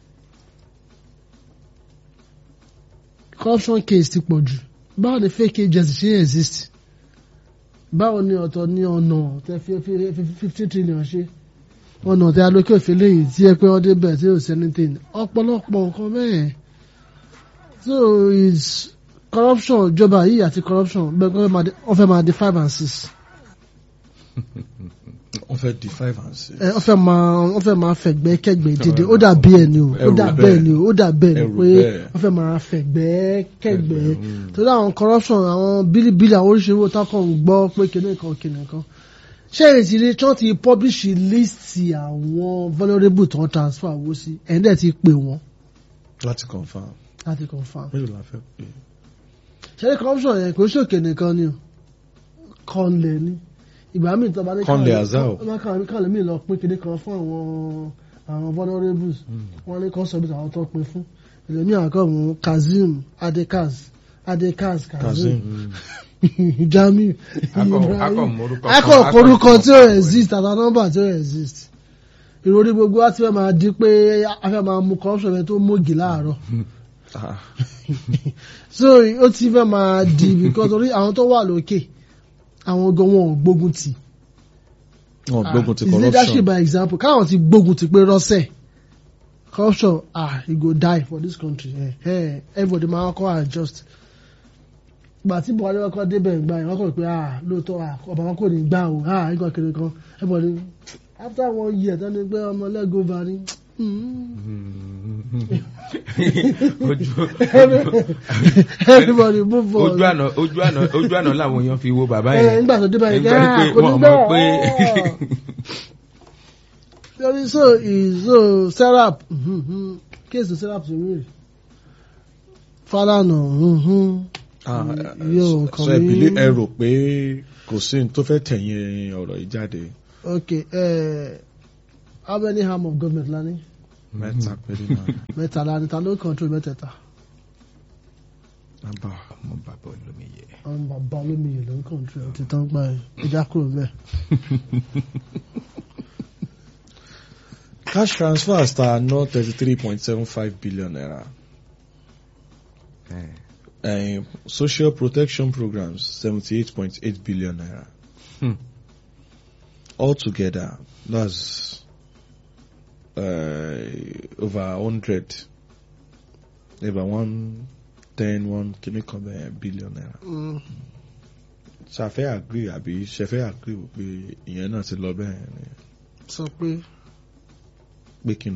[SPEAKER 3] corruption case ti pọ̀ jù báwo ni fake agency ṣe exist báwo ni ọ̀tọ̀ ní ọ̀nà tẹ fi fi fifty trillion ṣe ọ̀nà tí alókè òfin léyìí tí ẹ pé wọ́n débẹ̀ tí ò sí anything ọ̀pọ̀lọpọ̀ nǹkan bẹ́ẹ̀ so is corruption ìjọba yìí àti corruption bẹ́ẹ̀ kọ́ wọ́n fẹ́ máa di five and six
[SPEAKER 1] wọ́n fẹ́ di five and six.
[SPEAKER 3] ẹ wọ́n fẹ́ máa wọ́n fẹ́ máa fẹ̀gbẹ́ kẹ́gbẹ́ dédé ó
[SPEAKER 1] máa
[SPEAKER 3] dà bí ẹ̀ ni o ó
[SPEAKER 1] ẹrù
[SPEAKER 3] dà
[SPEAKER 1] bẹ́ẹ̀.
[SPEAKER 3] bẹ́ẹ̀ ni o ó dà bẹ́ẹ̀ ni
[SPEAKER 1] Ẹrù
[SPEAKER 3] pé
[SPEAKER 1] bẹ́ẹ̀.
[SPEAKER 3] wọ́n fẹ́ máa fẹ̀gbẹ́ kẹ́gbẹ́
[SPEAKER 1] Kẹ́gbẹ́, mm.
[SPEAKER 3] torí àwọn corruption àwọn bílíbílì àwọn oríṣiríṣi owó táwọn kan ń gbọ́ pé kinní kan kinní kan ṣé èsì rí tí wọ́n ti publish list àwọn vulnerable tó ń transfer owó sí ẹ̀yin dẹ̀ ti pè wọ́n
[SPEAKER 1] láti confam
[SPEAKER 3] láti confam
[SPEAKER 1] mélòó la fẹ́ pè.
[SPEAKER 3] ṣẹlẹ̀ corruption yẹn kò ṣòkè nìkan ni o kọ́ńlẹ̀ ni ìgbà míì tó bá ní
[SPEAKER 1] Kọ́ńlẹ̀ Azao.
[SPEAKER 3] káwọn káwọn míì lọ pín kinní kan fún àwọn àwọn vulnerables wọ́n ní consuls àwọn tó pín fún ìlẹ́mí àkọ́ mú kazeem adekaz adekaz kazeem jamiu
[SPEAKER 2] Akọ-
[SPEAKER 3] ibrahim
[SPEAKER 2] akọ morúkọ
[SPEAKER 3] akọ
[SPEAKER 2] kan, akọ
[SPEAKER 3] orúkọ tí ó
[SPEAKER 2] ìkọ̀kọ̀.
[SPEAKER 3] exist àti nọ́mbà tí ó exist ìròrí gbogbo wa ti fẹ́ máa di pé a fẹ́ máa mú corruption yẹn tó mógì láàárọ̀
[SPEAKER 1] Ah,
[SPEAKER 3] so ó ti fẹ́ máa di because orí àwọn tó wà lókè àwọn gan wọn ò gbógun tì
[SPEAKER 1] wọn gbógun ti
[SPEAKER 3] his leadership
[SPEAKER 1] corruption.
[SPEAKER 3] by example káwọn ti gbógun ti pé rọ́ṣẹ̀ corruption ah he go die for this country eh, eh, everybody máa kọ́ adjust gbà tí buhari wọn kọ́ débẹ̀ gbà yẹn wọ́n kọ́ pé ah lóòótọ́ ah ọba wọn kò ní gbà o ah nǹkan kiri kan everybody after one year tán ni pé ọmọ lẹ́gọ̀ọ́va ni
[SPEAKER 2] ojú
[SPEAKER 3] everybody move on.
[SPEAKER 2] ojú àná ojú àná ojú àná làwọn èèyàn fi wo bàbá
[SPEAKER 3] ẹ
[SPEAKER 2] yẹn
[SPEAKER 3] nígbà tó débẹ̀ yẹn
[SPEAKER 2] Nígbà
[SPEAKER 3] ah
[SPEAKER 2] pé
[SPEAKER 3] kò ní
[SPEAKER 2] wọ́n mọ̀ pé
[SPEAKER 3] bẹ́ẹ̀ Sorry, so is so Serap mhm, kéèsì Serap tó rí Fálànà mhm,
[SPEAKER 1] Ah,
[SPEAKER 3] yóò
[SPEAKER 1] so
[SPEAKER 3] kàn
[SPEAKER 1] ẹ
[SPEAKER 3] mí.
[SPEAKER 1] bìlí ẹ rò pé kò sí ní tó fẹ́ tẹ̀yìn ọ̀rọ̀ yìí jáde
[SPEAKER 3] okay uh, how many arm of government la ní
[SPEAKER 1] mẹ́ta péré náà
[SPEAKER 3] mẹ́ta la ní ta ló control mẹ́tẹ̀ẹ̀ta
[SPEAKER 1] nàbà.
[SPEAKER 2] ọmọ bàbá olómi yẹ.
[SPEAKER 3] àwọn bàbá olómiyè ló ń control ti tán gbà yẹn ìjà kúrò mẹ́.
[SPEAKER 1] cash transfers ta ná thirty three point seven five billion naira uh, social protection programs seventy eight point eight billion naira
[SPEAKER 2] Hmm.
[SPEAKER 1] altogether that's uh, over hundred over one ten one kìíní kan bẹ́ẹ̀ billion naira ṣàfẹ́ agree àbí ṣẹfẹ́ agree pé ìyẹn náà ti lọ bẹ́ẹ̀ ni
[SPEAKER 3] sọ pé
[SPEAKER 1] pé kíni.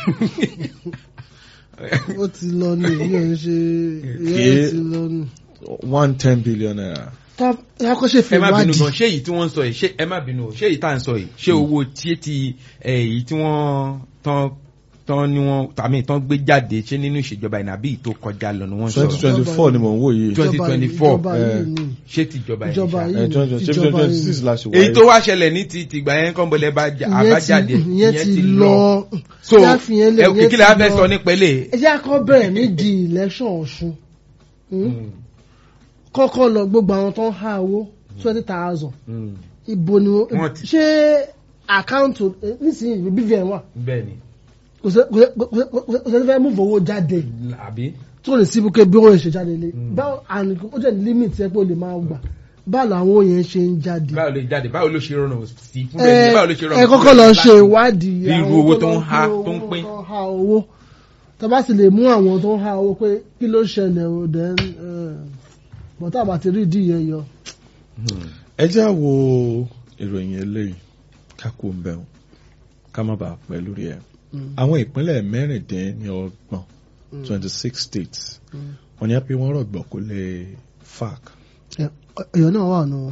[SPEAKER 3] ó ti lọ ní ìyẹn ń ṣe ìyẹn
[SPEAKER 1] Kí-
[SPEAKER 3] ti lọ ní.
[SPEAKER 1] one ten billion naira.
[SPEAKER 3] tá a kọ́ ṣe fi
[SPEAKER 2] ẹ má bínú
[SPEAKER 3] wádìí.
[SPEAKER 2] gan ṣé èyí tí wọ́n ń sọ yìí ṣé ẹ má bínú o ṣé èyí tá à ń sọ yìí ṣé owó tí ti ẹ, èyí tí wọ́n tán tán ni wọ́n tàmí tán gbé jáde ṣé nínú ìṣèjọba ìnàbí tó kọjá lọ ni wọ́n ń
[SPEAKER 1] twenty
[SPEAKER 2] sọ̀rọ̀
[SPEAKER 1] twenty four ni mò ń wò yìí.
[SPEAKER 2] Twenty- 2024,
[SPEAKER 3] ìjọba
[SPEAKER 1] eh,
[SPEAKER 3] yìí ni
[SPEAKER 2] ṣé ti ìjọba yìí
[SPEAKER 3] ìjọba
[SPEAKER 2] ṣá?
[SPEAKER 3] yìí
[SPEAKER 1] ẹ twenty
[SPEAKER 3] ni
[SPEAKER 1] twenty
[SPEAKER 3] ìjọba
[SPEAKER 1] twenty
[SPEAKER 3] yìí
[SPEAKER 1] six
[SPEAKER 3] ni.
[SPEAKER 1] la ṣe
[SPEAKER 2] èyí
[SPEAKER 1] wáyé.
[SPEAKER 2] tó wá ṣẹlẹ̀ ní ti tìgbà yẹn kàn bọ̀lẹ̀ bá jà-
[SPEAKER 3] ìyẹn
[SPEAKER 2] àbájáde
[SPEAKER 3] ti ìyẹn ti lọ
[SPEAKER 2] so
[SPEAKER 3] Yá fi yẹn lẹ̀,
[SPEAKER 2] ẹ
[SPEAKER 3] ìyẹn
[SPEAKER 2] kí lè
[SPEAKER 3] ti
[SPEAKER 2] á fẹ́
[SPEAKER 3] lọ.
[SPEAKER 2] sọ nípa ilé
[SPEAKER 3] ẹ jẹ́ akọ́ bẹ̀rẹ̀ nídìí election ọ̀ṣun Hmm? kọ́kọ́ lọ gbogbo àwọn tó ń há owó twenty thousand ibo ni wọ́n
[SPEAKER 2] Wọ́n ti-
[SPEAKER 3] ṣé àkáǹtì eh, nísìnyí bvn wà
[SPEAKER 2] bẹ́ẹ̀ ni
[SPEAKER 3] kò sẹ́- kò sẹ́- kò sẹ́- kò sẹ́ni fẹ́ mú fowó jáde
[SPEAKER 2] àbí
[SPEAKER 3] tó lè síbi pé bí wọ́n ṣe jáde lé báwo and ó jẹ́ limit ẹ pé ó lè máa gbà báwo làwọn yẹn ṣe ń jáde.
[SPEAKER 2] báwo lè jáde báwo ló ṣe rọrùn sí fún bẹ́ẹ̀ ni báwo ló ṣe rọrùn
[SPEAKER 3] ẹ
[SPEAKER 2] fún
[SPEAKER 3] kọ́kọ́
[SPEAKER 2] bẹ́ẹ̀
[SPEAKER 3] lọ
[SPEAKER 2] ni
[SPEAKER 3] ṣe
[SPEAKER 2] láti-
[SPEAKER 3] ìwádìí
[SPEAKER 2] bí irú
[SPEAKER 3] àwọn
[SPEAKER 2] owó tó ń
[SPEAKER 3] lọ
[SPEAKER 2] há,
[SPEAKER 3] fi
[SPEAKER 2] tó ń
[SPEAKER 3] owó
[SPEAKER 2] pín.
[SPEAKER 3] tó ń há owó tó bá sì lè mú àwọn tó ń há owó pé kí ló ṣẹlẹ̀ o then bọ́tà bá ti rí ìdí yẹn yọ.
[SPEAKER 1] ẹ jẹ́ àwo ìròyìn eléyìí ká kó ń bẹ̀rù ká má bàa pẹ́ lórí ẹ̀. àwọn ìpínlẹ̀ mẹ́rìndínlọ́gbọ̀n twenty six states wọ́n ní pé wọ́n rọ̀gbọ̀ kó lè fac
[SPEAKER 3] èèyàn náà wà nù.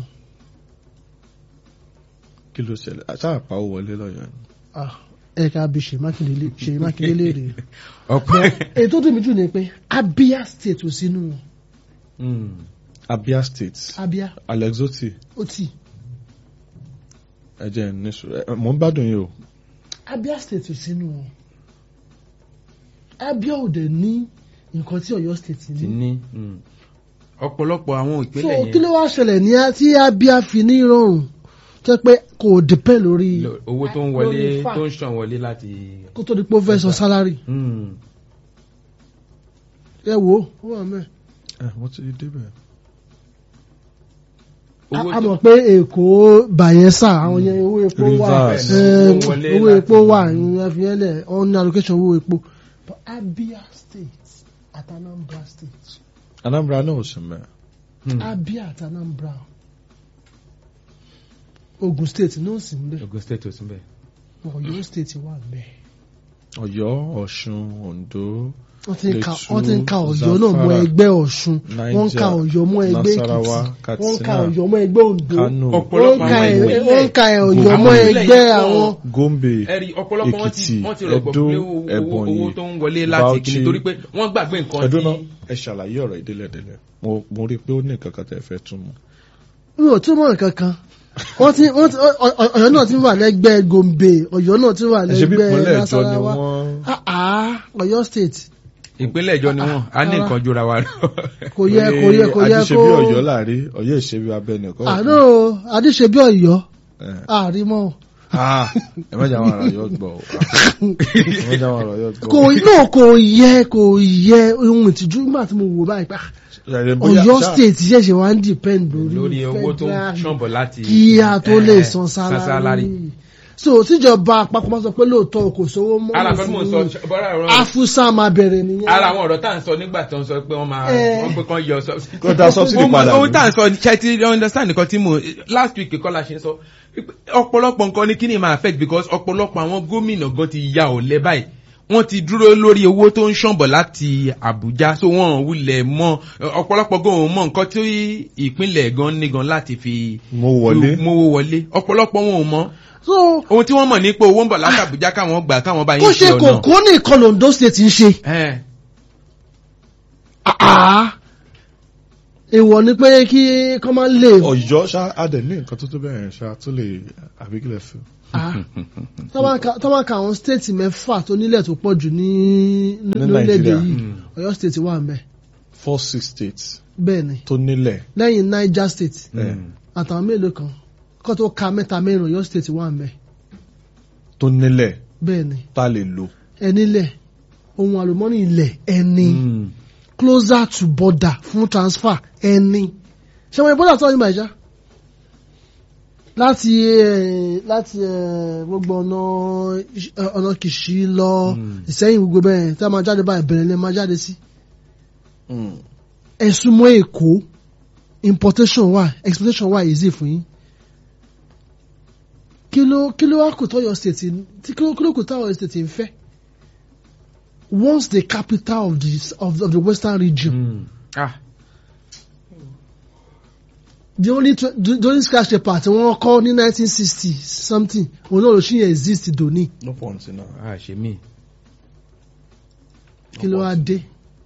[SPEAKER 1] kí ló ṣẹlẹ̀ àṣàpá ó wọlé lọ́yọ̀ ni.
[SPEAKER 3] ẹ ká bí ṣèyí mákindé lé- ṣèyí mákindé léèrè.
[SPEAKER 2] ọpẹ́
[SPEAKER 3] èyí tó dùn mí jù ni pé abia state ò sínú wọn.
[SPEAKER 2] Mm.
[SPEAKER 1] abia state
[SPEAKER 3] abia
[SPEAKER 1] alexoti
[SPEAKER 3] ó tì
[SPEAKER 1] ẹ jẹ́ níṣu ẹ mò ń gbádùn yìí o.
[SPEAKER 3] abia state ò sínú wọn. abia ò dẹ̀ ní nǹkan tí ọ̀yọ́ state
[SPEAKER 2] ti
[SPEAKER 3] ní.
[SPEAKER 2] ní mm. ọ̀pọ̀lọpọ̀ àwọn
[SPEAKER 3] so
[SPEAKER 2] ìpínlẹ̀
[SPEAKER 3] kí ló
[SPEAKER 2] yẹn
[SPEAKER 3] wá ṣẹlẹ̀ ní a- tí abia fi ní ìrọ̀rùn tó pé kò depend lórí
[SPEAKER 2] lo- owó tó ń wọlé
[SPEAKER 3] lórí fact.
[SPEAKER 2] tó ń ṣàn wọlé láti.
[SPEAKER 3] kó tó di pé ó fẹ́ sọ salary
[SPEAKER 2] Mm.
[SPEAKER 3] ẹ wo ó wà mẹ́.
[SPEAKER 1] ẹ wọ́n ti débẹ̀.
[SPEAKER 2] owó
[SPEAKER 3] a
[SPEAKER 2] tó
[SPEAKER 3] mọ̀ pé èkó bayelsa àwọn yẹn owó epo wà
[SPEAKER 1] Rivers.
[SPEAKER 3] eh,
[SPEAKER 2] Owó wọlé
[SPEAKER 3] owó
[SPEAKER 2] láti-
[SPEAKER 3] epo wà ìyẹn fi yẹn lẹ̀ on ní allocation owó epo but abia state àti Anambra state
[SPEAKER 1] Anambra náà ò sí mẹ́.
[SPEAKER 3] Abia àti Anambra Ogun state náà sì ń bẹ
[SPEAKER 2] Ogun state ò sí bẹ́ẹ̀.
[SPEAKER 3] Ọ̀yọ́ state wà ń bẹ
[SPEAKER 1] Ọ̀yọ́ Ọ̀ṣun Oǹdó
[SPEAKER 3] wọ́n ti ń ka
[SPEAKER 1] Plateau,
[SPEAKER 3] wọ́n ti ń ka Ọ̀yọ́ náà mọ́
[SPEAKER 1] Zamfara,
[SPEAKER 3] ẹgbẹ́ Ọ̀ṣun wọ́n ń ka
[SPEAKER 1] Niger,
[SPEAKER 3] Ọ̀yọ́ mọ́ ẹgbẹ́
[SPEAKER 1] Nasarawa,
[SPEAKER 3] Èkìtì wọ́n ń ka
[SPEAKER 1] Katsina,
[SPEAKER 3] Ọ̀yọ́ mọ́ ẹgbẹ́ Oǹdó
[SPEAKER 1] Kano
[SPEAKER 3] wọ́n ń
[SPEAKER 2] ọ̀pọ̀lọpọ̀
[SPEAKER 3] ka
[SPEAKER 2] àwọn
[SPEAKER 3] ẹ̀-
[SPEAKER 2] ìpínlẹ̀
[SPEAKER 3] wọ́n ń ka Ọ̀yọ́ mọ́
[SPEAKER 2] àwọn ìpínlẹ̀
[SPEAKER 3] ẹgbẹ́
[SPEAKER 2] yìí
[SPEAKER 3] àwọn
[SPEAKER 2] pọ̀.
[SPEAKER 1] Gombe
[SPEAKER 2] ẹ̀rí ọ̀pọ̀lọpọ̀ wọn ti
[SPEAKER 1] Èkìtì,
[SPEAKER 2] wọ́n ti rọ̀gbọ̀
[SPEAKER 1] Ẹdó,
[SPEAKER 2] pé owó owó
[SPEAKER 1] Ebonyi,
[SPEAKER 2] owó tó ń wọlé láti
[SPEAKER 1] Bauchi.
[SPEAKER 2] kìíní torí pé wọ́n gbàgbé nǹkan
[SPEAKER 1] ẹdún náà
[SPEAKER 2] tí
[SPEAKER 1] ẹ ṣàlàyé ọ̀rọ̀ ìdílẹ̀dílẹ̀ mo mo rí i pé ó ní nǹkan kan tẹ́ fẹ́ tún mọ̀.
[SPEAKER 3] mi ò túmọ̀ nǹkan kan wọ́n ti wọ́n ti Ọ- Ọ- Ọ̀yọ́ náà ti wà lẹ́gbẹ́ Gombe Ọ̀yọ́ náà ti wà
[SPEAKER 1] ẹ ṣe bí
[SPEAKER 3] lẹ́gbẹ́
[SPEAKER 1] ìpínlẹ̀ ìjọ ni
[SPEAKER 3] Nasarawa
[SPEAKER 1] wọ́n
[SPEAKER 3] Ah, ah, Ọ̀yọ́ state
[SPEAKER 2] ìpínlẹ̀ ìjọ ni wọ́n á ní
[SPEAKER 3] Rárá.
[SPEAKER 2] nǹkan jura wa lọ.
[SPEAKER 3] kò yẹ kò yẹ kò yẹ
[SPEAKER 1] àdìṣe
[SPEAKER 3] kó
[SPEAKER 1] bí Ọ̀yọ́ láàrin Ọ̀yọ́ ìṣebí abẹnìkọ.
[SPEAKER 3] àná adíṣe bí Ọ̀yọ́ àrímọ́
[SPEAKER 1] ẹ má jẹ́ àwọn ará Ọ̀yọ́ gbọ́ o. ẹ má jẹ́ àwọn ará Ọ̀yọ́ gbọ́.
[SPEAKER 3] kò náà kò yẹ kò yẹ ohun ìtìjú nígbà tí mo wò báyìí pa
[SPEAKER 1] Ṣàlẹ̀ bóyá-
[SPEAKER 3] Ọ̀yọ́
[SPEAKER 1] ṣá-
[SPEAKER 3] state ṣẹ̀ṣẹ̀ wá ń depend lórí
[SPEAKER 2] lórí owó tó ń
[SPEAKER 3] federal
[SPEAKER 2] ṣọ̀bọ̀ láti
[SPEAKER 3] kí a tó lè
[SPEAKER 2] eh,
[SPEAKER 3] san
[SPEAKER 2] salary.
[SPEAKER 3] sálárì so tíjọba àpapọ̀ máa sọ pé lóòótọ́ kò sówó mọ́
[SPEAKER 2] ara kan tí mò ń sọ bọ́lá ọ̀rọ̀
[SPEAKER 3] afusa máa bẹ̀rẹ̀ nìyẹn
[SPEAKER 2] ara àwọn ọ̀rọ̀ tá à ń sọ nígbà tó ń sọ pé wọ́n máa
[SPEAKER 3] Eh.
[SPEAKER 2] wọ́n pé kán yọ subsidy.
[SPEAKER 1] Kó dá subsidy
[SPEAKER 2] Ohun-
[SPEAKER 1] padà
[SPEAKER 2] ohun
[SPEAKER 1] ní.
[SPEAKER 2] tá à ń sọ ṣe ti understand nǹkan tí mo last week kọ́ la ṣe ń sọ ọ̀pọ̀lọpọ̀ nǹkan ní kíni máa affect because ọ̀pọ̀lọpọ̀ àwọn gómìnà gan ti ya ọ̀lẹ báyìí wọ́n ti dúró lórí owó tó ń ṣànbọ̀ láti Àbújá so wọ́n wulẹ̀ mọ́ ọ̀pọ̀lọpọ̀ gan òun mọ̀ nǹkan tí ìpínlẹ̀ gan ní gan láti fi
[SPEAKER 1] mo wọlé.
[SPEAKER 2] mówó wọlé ọ̀pọ̀lọpọ̀ wọn ò mọ̀
[SPEAKER 3] so
[SPEAKER 2] ohun tí wọ́n mọ̀ ní pé owó ń bọ̀ láti Àbújá káwọn gbà káwọn bá
[SPEAKER 3] kó
[SPEAKER 2] yín
[SPEAKER 3] ṣe
[SPEAKER 2] ṣe ọ̀nà.
[SPEAKER 3] kòkó ní ìkọlù Ondo state ń ṣe
[SPEAKER 2] Eh.
[SPEAKER 3] Ah, èèwọ̀ ni pé kí kọ́ máa lè
[SPEAKER 1] Ọ̀yọ́ ṣá adẹ̀ ní nǹkan tó tó bẹ̀rẹ̀ ṣá tó lè àbíkílẹ̀ fún.
[SPEAKER 3] Ah, tó bá ka- tó bá ka àwọn state mẹ́fà tó nílẹ̀ tó pọ̀ jù ní
[SPEAKER 1] Ní
[SPEAKER 3] lórílẹ̀‐èdè
[SPEAKER 1] Nàìjíríà.
[SPEAKER 3] yìí
[SPEAKER 2] Mm.
[SPEAKER 3] Ọ̀yọ́ state wà ń bẹ̀
[SPEAKER 1] four six states
[SPEAKER 3] bẹ́ẹ̀ ni
[SPEAKER 1] tó nílẹ̀.
[SPEAKER 3] lẹ́yìn Niger state
[SPEAKER 1] ẹ̀,
[SPEAKER 3] àtàwọn mélòó kan kó tó ka mẹ́ta mẹ́rin Ọ̀yọ́ state wà ń bẹ̀
[SPEAKER 1] tó nílẹ̀
[SPEAKER 3] bẹ́ẹ̀ ni
[SPEAKER 1] tá a lè lò.
[SPEAKER 3] ẹnilẹ̀ ohun àlùmọ́nì ilẹ̀ ẹni closer to border fún transfer ẹni ṣé wọ́n border tó wà ní Naija láti eh, láti eh, gbogbo ọ̀nà eh, ọ̀nà Kìṣí lọ Ìsẹ́yìn gbogbo bẹ́ẹ̀ tí a máa jáde báyìí bẹ̀rẹ̀ lẹ́ máa jáde sí ẹ̀sùn mọ́ Èkó importation wà exportation wà easy fún yín kí ló kí ló wá kò tọ́yọ̀ state tí kí ló kí ló kò tọ́yọ̀ state ń fẹ́ once the capital of the of the, of the western region
[SPEAKER 2] Mm. Ah.
[SPEAKER 3] the only tw- the, the only scratch paper tí wọ́n kọ́ ní nineteen sixty something òun náà ló ṣì yẹn exist dòní
[SPEAKER 1] no point in that.
[SPEAKER 2] Ah, ṣe mí.
[SPEAKER 3] kí ló wá dé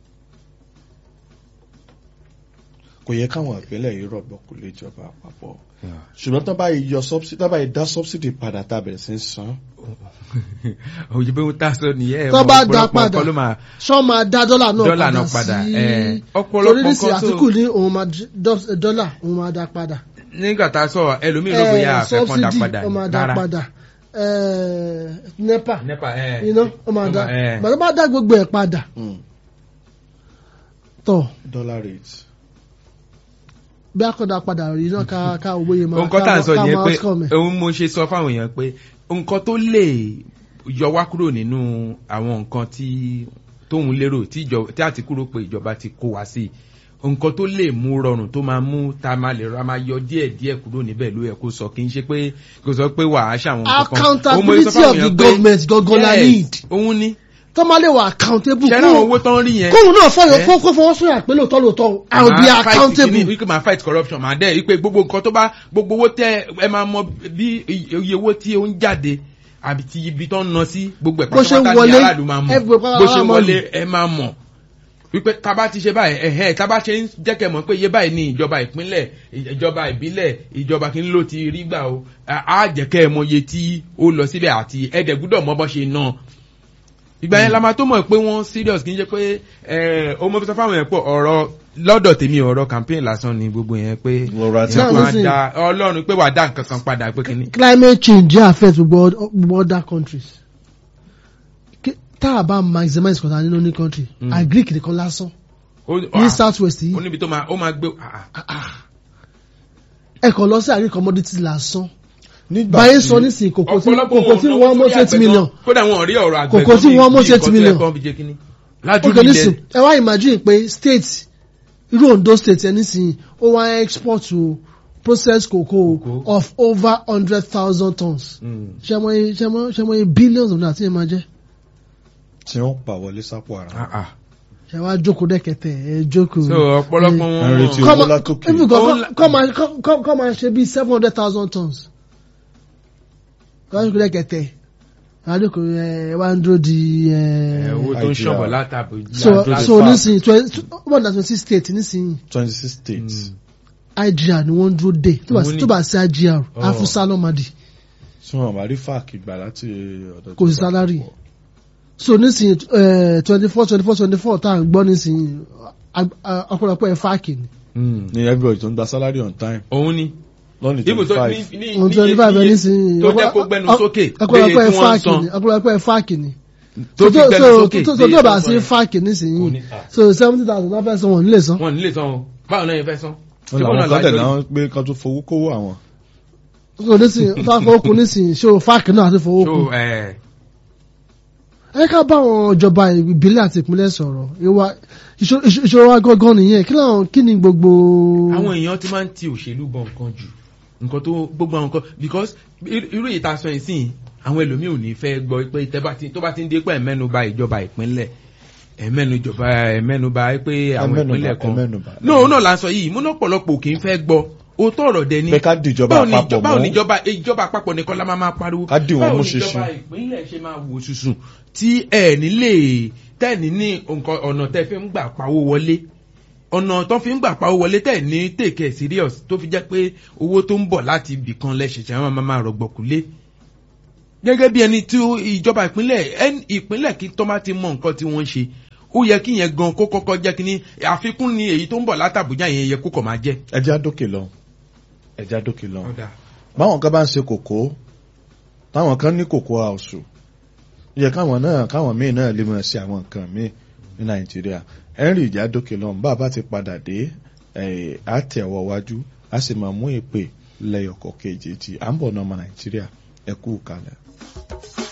[SPEAKER 1] kò yẹ káwọn ìpínlẹ̀ yìí rọ̀gbọ̀ kò lè jọba àpapọ̀ ṣùgbọ́n tó bá yìí yọ subsidy tó bá yìí dá subsidy padà tá a bẹ̀rẹ̀ sí í san.
[SPEAKER 2] òye bí wọ́n tá a sọ nìyẹn.
[SPEAKER 3] Tó bá dá
[SPEAKER 2] ọ̀pọ̀lọpọ̀
[SPEAKER 3] padà.
[SPEAKER 2] nǹkan ló máa
[SPEAKER 3] ṣọ́ máa dá dọ́là náà
[SPEAKER 2] Dọ́là
[SPEAKER 3] padà
[SPEAKER 2] náà padà,
[SPEAKER 3] sí
[SPEAKER 2] eh, ọ̀pọ̀lọpọ̀
[SPEAKER 3] torí nísìnyí
[SPEAKER 2] nǹkan tó-
[SPEAKER 3] àtìkù ní òun máa dọ́- dọ́là òun máa dá padà
[SPEAKER 2] nígbà tá a sọ ẹlòmíì ló bóyá
[SPEAKER 3] Eh,
[SPEAKER 2] àfẹ́ kan dá
[SPEAKER 3] subsidy
[SPEAKER 2] padà
[SPEAKER 3] ó máa dá
[SPEAKER 2] rárá.
[SPEAKER 3] padà Eh, nepa
[SPEAKER 2] nípa ẹ
[SPEAKER 3] iná ó máa dá
[SPEAKER 2] ẹ
[SPEAKER 3] bàtà bá dá gbogbo ẹ̀ padà tọ̀
[SPEAKER 1] dollar rate.
[SPEAKER 3] bí akọ̀dà padà rí náà ká ká owó yẹn máa
[SPEAKER 2] nǹkan tá à ń sọ
[SPEAKER 3] ká
[SPEAKER 2] nìyẹn
[SPEAKER 3] máa
[SPEAKER 2] pé
[SPEAKER 3] outcome ẹ̀.
[SPEAKER 2] òun mo ṣe sọ fáwọn èèyàn pé nǹkan tó lè yọ wá kúrò nínú àwọn nǹkan tí tóun lérò tí ìjọ- tí àtìkú rò pé ìjọba ti kó wá sí nǹkan tó lè mú rọrùn tó máa mú tá a máa lè ra máa yọ díẹ̀ díẹ̀ kúrò níbẹ̀ ló yẹ kó sọ kí n ṣe pé kò sọ pé wàá ṣàwọn nǹkan kan
[SPEAKER 3] accountability
[SPEAKER 2] Òun mo sọ fáwọn
[SPEAKER 3] of the
[SPEAKER 2] èèyàn pé,
[SPEAKER 3] government gangan la
[SPEAKER 2] yes,
[SPEAKER 3] need
[SPEAKER 2] òun ni
[SPEAKER 3] tó máa lè wà accountable
[SPEAKER 2] ṣẹ́rẹ́ àwọn owó tó ń rí yẹn
[SPEAKER 3] kóhun náà fọyọ
[SPEAKER 2] Eh?
[SPEAKER 3] kó kó fọwọ́ sọ̀rọ̀ pé lóòótọ́ lóòótọ́ I will be
[SPEAKER 2] máa fight
[SPEAKER 3] accountable
[SPEAKER 2] kìíní, wípé máa fight corruption máa dẹ́ wípé gbogbo nǹkan tó bá gbogbo owó tẹ ẹ máa mọ bí iye owó tí ó ń jáde àbí ti ibi tó ń ná sí gbogbo ẹ̀
[SPEAKER 3] Bó ṣe ń
[SPEAKER 2] pátápátá ní
[SPEAKER 3] wọlé,
[SPEAKER 2] aráàlú máa mọ̀
[SPEAKER 3] everybody
[SPEAKER 2] bó ṣe ń
[SPEAKER 3] máa
[SPEAKER 2] wọlé
[SPEAKER 3] mọ̀.
[SPEAKER 2] ẹ máa mọ̀ wípé tábà ti ṣe báyìí ẹ̀hẹ́ tábà ṣe ń jẹ́kẹ̀ mọ̀ pé iye báyìí ní ìjọba ìpínlẹ̀ ìjọba ìbílẹ̀ ìjọba kí n ló ti rí gbà o á jẹ́kẹ́ ẹ mọ iye tí ó lọ síbẹ̀ àti ẹ̀ẹ́dẹ̀ gbúdọ̀ mọ bọ́ ṣe náà ìgbà yẹn la máa tó mọ̀ pé wọ́n serious kì í ṣe pé ẹ̀ ọmọ fi sọ fáwọn yẹn pọ̀ ọ̀rọ̀ lọ́dọ̀ tèmi ọ̀rọ̀ campaign lásán ni gbogbo yẹn pé
[SPEAKER 1] Ọ̀rọ̀ àti
[SPEAKER 3] Náà
[SPEAKER 2] wọ́n á
[SPEAKER 3] nísìnyí.
[SPEAKER 2] da ọlọ́run pé wàá dá nǹkan kan padà pé kínní.
[SPEAKER 3] climate change dey affect gbogbo gbogbo other countries Kí- tá a bá maximize kọta nínú ní country
[SPEAKER 2] Mm.
[SPEAKER 3] agric nìkan lásán
[SPEAKER 2] Ó-
[SPEAKER 3] ní
[SPEAKER 2] ah,
[SPEAKER 3] south west
[SPEAKER 2] ó
[SPEAKER 3] yìí
[SPEAKER 2] níbi tó máa ó máa gbé ah, ah.
[SPEAKER 3] ẹ kàn lọ sí agric commodity lásán
[SPEAKER 1] nígbà
[SPEAKER 3] báyìí
[SPEAKER 1] tí
[SPEAKER 3] sọ nísìnyí kòkó tí
[SPEAKER 2] ọ̀pọ̀lọpọ̀
[SPEAKER 3] kòkó tí
[SPEAKER 2] wọn
[SPEAKER 3] wọ́n mọ́
[SPEAKER 2] lówó
[SPEAKER 3] eight
[SPEAKER 2] sórí
[SPEAKER 3] million
[SPEAKER 2] àgbẹ̀ gan. kódà wọn ò rí ọ̀rọ̀ àgbẹ̀
[SPEAKER 3] Kòkó tí
[SPEAKER 2] gan bí-
[SPEAKER 3] wọ́n mú
[SPEAKER 2] bí
[SPEAKER 3] eight
[SPEAKER 2] nǹkan tó yẹ
[SPEAKER 3] million.
[SPEAKER 2] kán fi jẹ kínní. lájú
[SPEAKER 3] ok
[SPEAKER 2] ilẹ̀
[SPEAKER 3] nísìn ẹ wá imagine pé state irú Ondo state ẹ nísìn ó wá export to processed cocoa
[SPEAKER 2] Cocoa.
[SPEAKER 3] of over hundred thousand tons
[SPEAKER 2] Mm.
[SPEAKER 3] ṣẹmọye ṣẹmọ ṣẹmọye billions of naira tí ẹ máa jẹ
[SPEAKER 1] tí wọ́n pa wọlé sápò ara.
[SPEAKER 2] Ah, ah.
[SPEAKER 3] ṣẹ wá jókòó dẹ́kẹ̀tẹ̀ ẹ jókòó.
[SPEAKER 2] so ọ̀pọ̀lọpọ̀
[SPEAKER 1] ẹ
[SPEAKER 2] wọn
[SPEAKER 1] retí
[SPEAKER 3] Kọ́
[SPEAKER 1] owó
[SPEAKER 3] máa-
[SPEAKER 1] látòkè.
[SPEAKER 3] even kọ́-
[SPEAKER 2] Ó ń la-
[SPEAKER 3] kọ́ máa- kọ́- kọ́- kọ́ máa ṣe bíi seven hundred thousand tons. kọ́ máa jókòó dẹ́kẹ̀tẹ̀ àdókò ẹ wá ń dúró di ẹ.
[SPEAKER 2] ẹ, owó tó ń
[SPEAKER 1] Idea.
[SPEAKER 2] ṣọ̀bọ̀ látàbí
[SPEAKER 3] so
[SPEAKER 2] látàbí-
[SPEAKER 3] so nísìnyí twenty one hundred twenty six states nísìnyí
[SPEAKER 1] twenty six states.
[SPEAKER 3] IGR ni wọ́n ń dúró dé tó bá
[SPEAKER 2] Òun ni-
[SPEAKER 3] tó bá sí IGR
[SPEAKER 2] Oh.
[SPEAKER 3] afusa lọ́mọdì
[SPEAKER 1] tí wọ́n bá rí fáàkì gbà láti ọ̀dọ̀
[SPEAKER 3] kò sí sálárì so nísìnyí twenty four twenty four twenty four tá à ń gbọ́ nísìnyí ag- a- ọ̀pọ̀lọpọ̀ ẹ̀ fáàkì ni
[SPEAKER 2] Mm.
[SPEAKER 1] ní everybody tó ń gba salary on time
[SPEAKER 2] òun ni
[SPEAKER 1] lọ́nà
[SPEAKER 2] ibù
[SPEAKER 1] twenty
[SPEAKER 2] tó ní
[SPEAKER 1] five.
[SPEAKER 2] ní
[SPEAKER 3] ohun
[SPEAKER 2] ní
[SPEAKER 3] twenty five ẹ̀
[SPEAKER 2] iye
[SPEAKER 3] nísìnyí
[SPEAKER 2] tó jẹ́ kó gbẹnu sókè
[SPEAKER 3] ọ̀pọ̀lọpọ̀
[SPEAKER 2] léye
[SPEAKER 3] ẹ̀
[SPEAKER 2] tí wọ́n ń
[SPEAKER 3] fáàkì
[SPEAKER 2] san
[SPEAKER 3] ni ọ̀pọ̀lọpọ̀ ẹ̀ fáàkì ni
[SPEAKER 2] tó fi gbẹnu sókè
[SPEAKER 3] tó
[SPEAKER 2] léye
[SPEAKER 3] tó bá
[SPEAKER 2] tó
[SPEAKER 3] sí
[SPEAKER 2] san
[SPEAKER 3] fáàkì
[SPEAKER 2] Kò
[SPEAKER 3] nísìnyí
[SPEAKER 2] ní ta.
[SPEAKER 3] so seventy thousand náà fẹ́ san wọn nílé san
[SPEAKER 2] wọn nílé san o báwo náà yẹn fẹ́ san
[SPEAKER 1] wọ́n
[SPEAKER 2] Ṣé
[SPEAKER 1] làwọn
[SPEAKER 2] bọ́ọ̀nà
[SPEAKER 1] kan tẹ̀
[SPEAKER 2] lájọ
[SPEAKER 1] náà pé kan tó fowó kówó àwọn.
[SPEAKER 3] so nísìnyí tó bá fọwọ́ kun nísìnyí ṣé o fáàkì náà àti fọwọ́ kun
[SPEAKER 2] so ẹ
[SPEAKER 3] ẹ ká bá àwọn ìjọba ìbílẹ̀ àti ìpínlẹ̀ sọ̀rọ̀ ìwà ìṣòro ìṣòro wa gángan nìyẹn kí làwọn kí ni gbogbo.
[SPEAKER 2] àwọn èèyàn ti máa ń ti òṣèlú bọ nǹkan jù nǹkan tó gbogbo àwọn nǹkan because irú irú èyí tá a sọ yìí sìn àwọn ẹlòmíì ò ní fẹ́ gbọ́ pé tẹ́ bá ti tó bá ti ń dé pé ẹ̀mẹ́nuba ìjọba ìpínlẹ̀ ẹ̀mẹ́nujọba ẹ̀mẹ́nuba pé àwọn
[SPEAKER 1] Ẹ̀mẹ́nubà,
[SPEAKER 2] ìpínlẹ̀ kan
[SPEAKER 1] ẹ̀mẹ́nubà.
[SPEAKER 2] náà náà la sọ yìí múná pọ̀lọpọ̀ kì í fẹ́ gbọ́ o tọrọ dẹ ni
[SPEAKER 1] pé ká dìjọba
[SPEAKER 2] báwo ni
[SPEAKER 1] àpapọ̀
[SPEAKER 2] báwo ni
[SPEAKER 1] mọ́
[SPEAKER 2] ìjọba ìjọba àpapọ̀ nìkan la máa máa pariwo
[SPEAKER 1] Ká dì wọ́n
[SPEAKER 2] báwo
[SPEAKER 1] mú
[SPEAKER 2] ni ìjọba
[SPEAKER 1] ṣinṣin.
[SPEAKER 2] ìpínlẹ̀ ṣe máa wò sùsùn tí ẹ̀ nílé tẹ́ẹ̀ní ní nǹkan ọ̀nà tẹ́ fi ń gbà pawó wọlé ọ̀nà tó fi ń gbà pawó wọlé tẹ̀ ní take it serious tó fi jẹ́ pé owó tó ń bọ̀ láti ibì kan lẹ́sẹ̀sẹ̀ wọn máa máa rọ̀gbọ̀kúlé gẹ́gẹ́ bí ẹni tí ó- ìjọba ìpínlẹ̀ ẹn- ìpínlẹ̀ kí tó bá ti mọ nǹkan tí wọ́n ń ṣe ó yẹ kí yẹn gan kó kọ́kọ́ jẹ́ kí ní àfikún ni èyí tó ń bọ̀ látàbújá yẹn yẹ kó kọ̀ máa jẹ́.
[SPEAKER 1] ẹja dókè lọ ẹja dókè lọ. báwọn kan bá ń ṣe kòkó táwọn kan ní kòkó àwòsù yẹ káwọn náà káwọn míì náà lè máa ṣe àwọn nǹkan míì ní nàìjíríà henry ìjà dókè lọ bá a bá ti padà dé ẹ á tẹ ọwọ́ wájú á sì máa mú èpè lẹ́yọ̀kọ̀ kejì à ń bọ̀ náà ọmọ nàìjíríà ẹ kú kalẹ̀.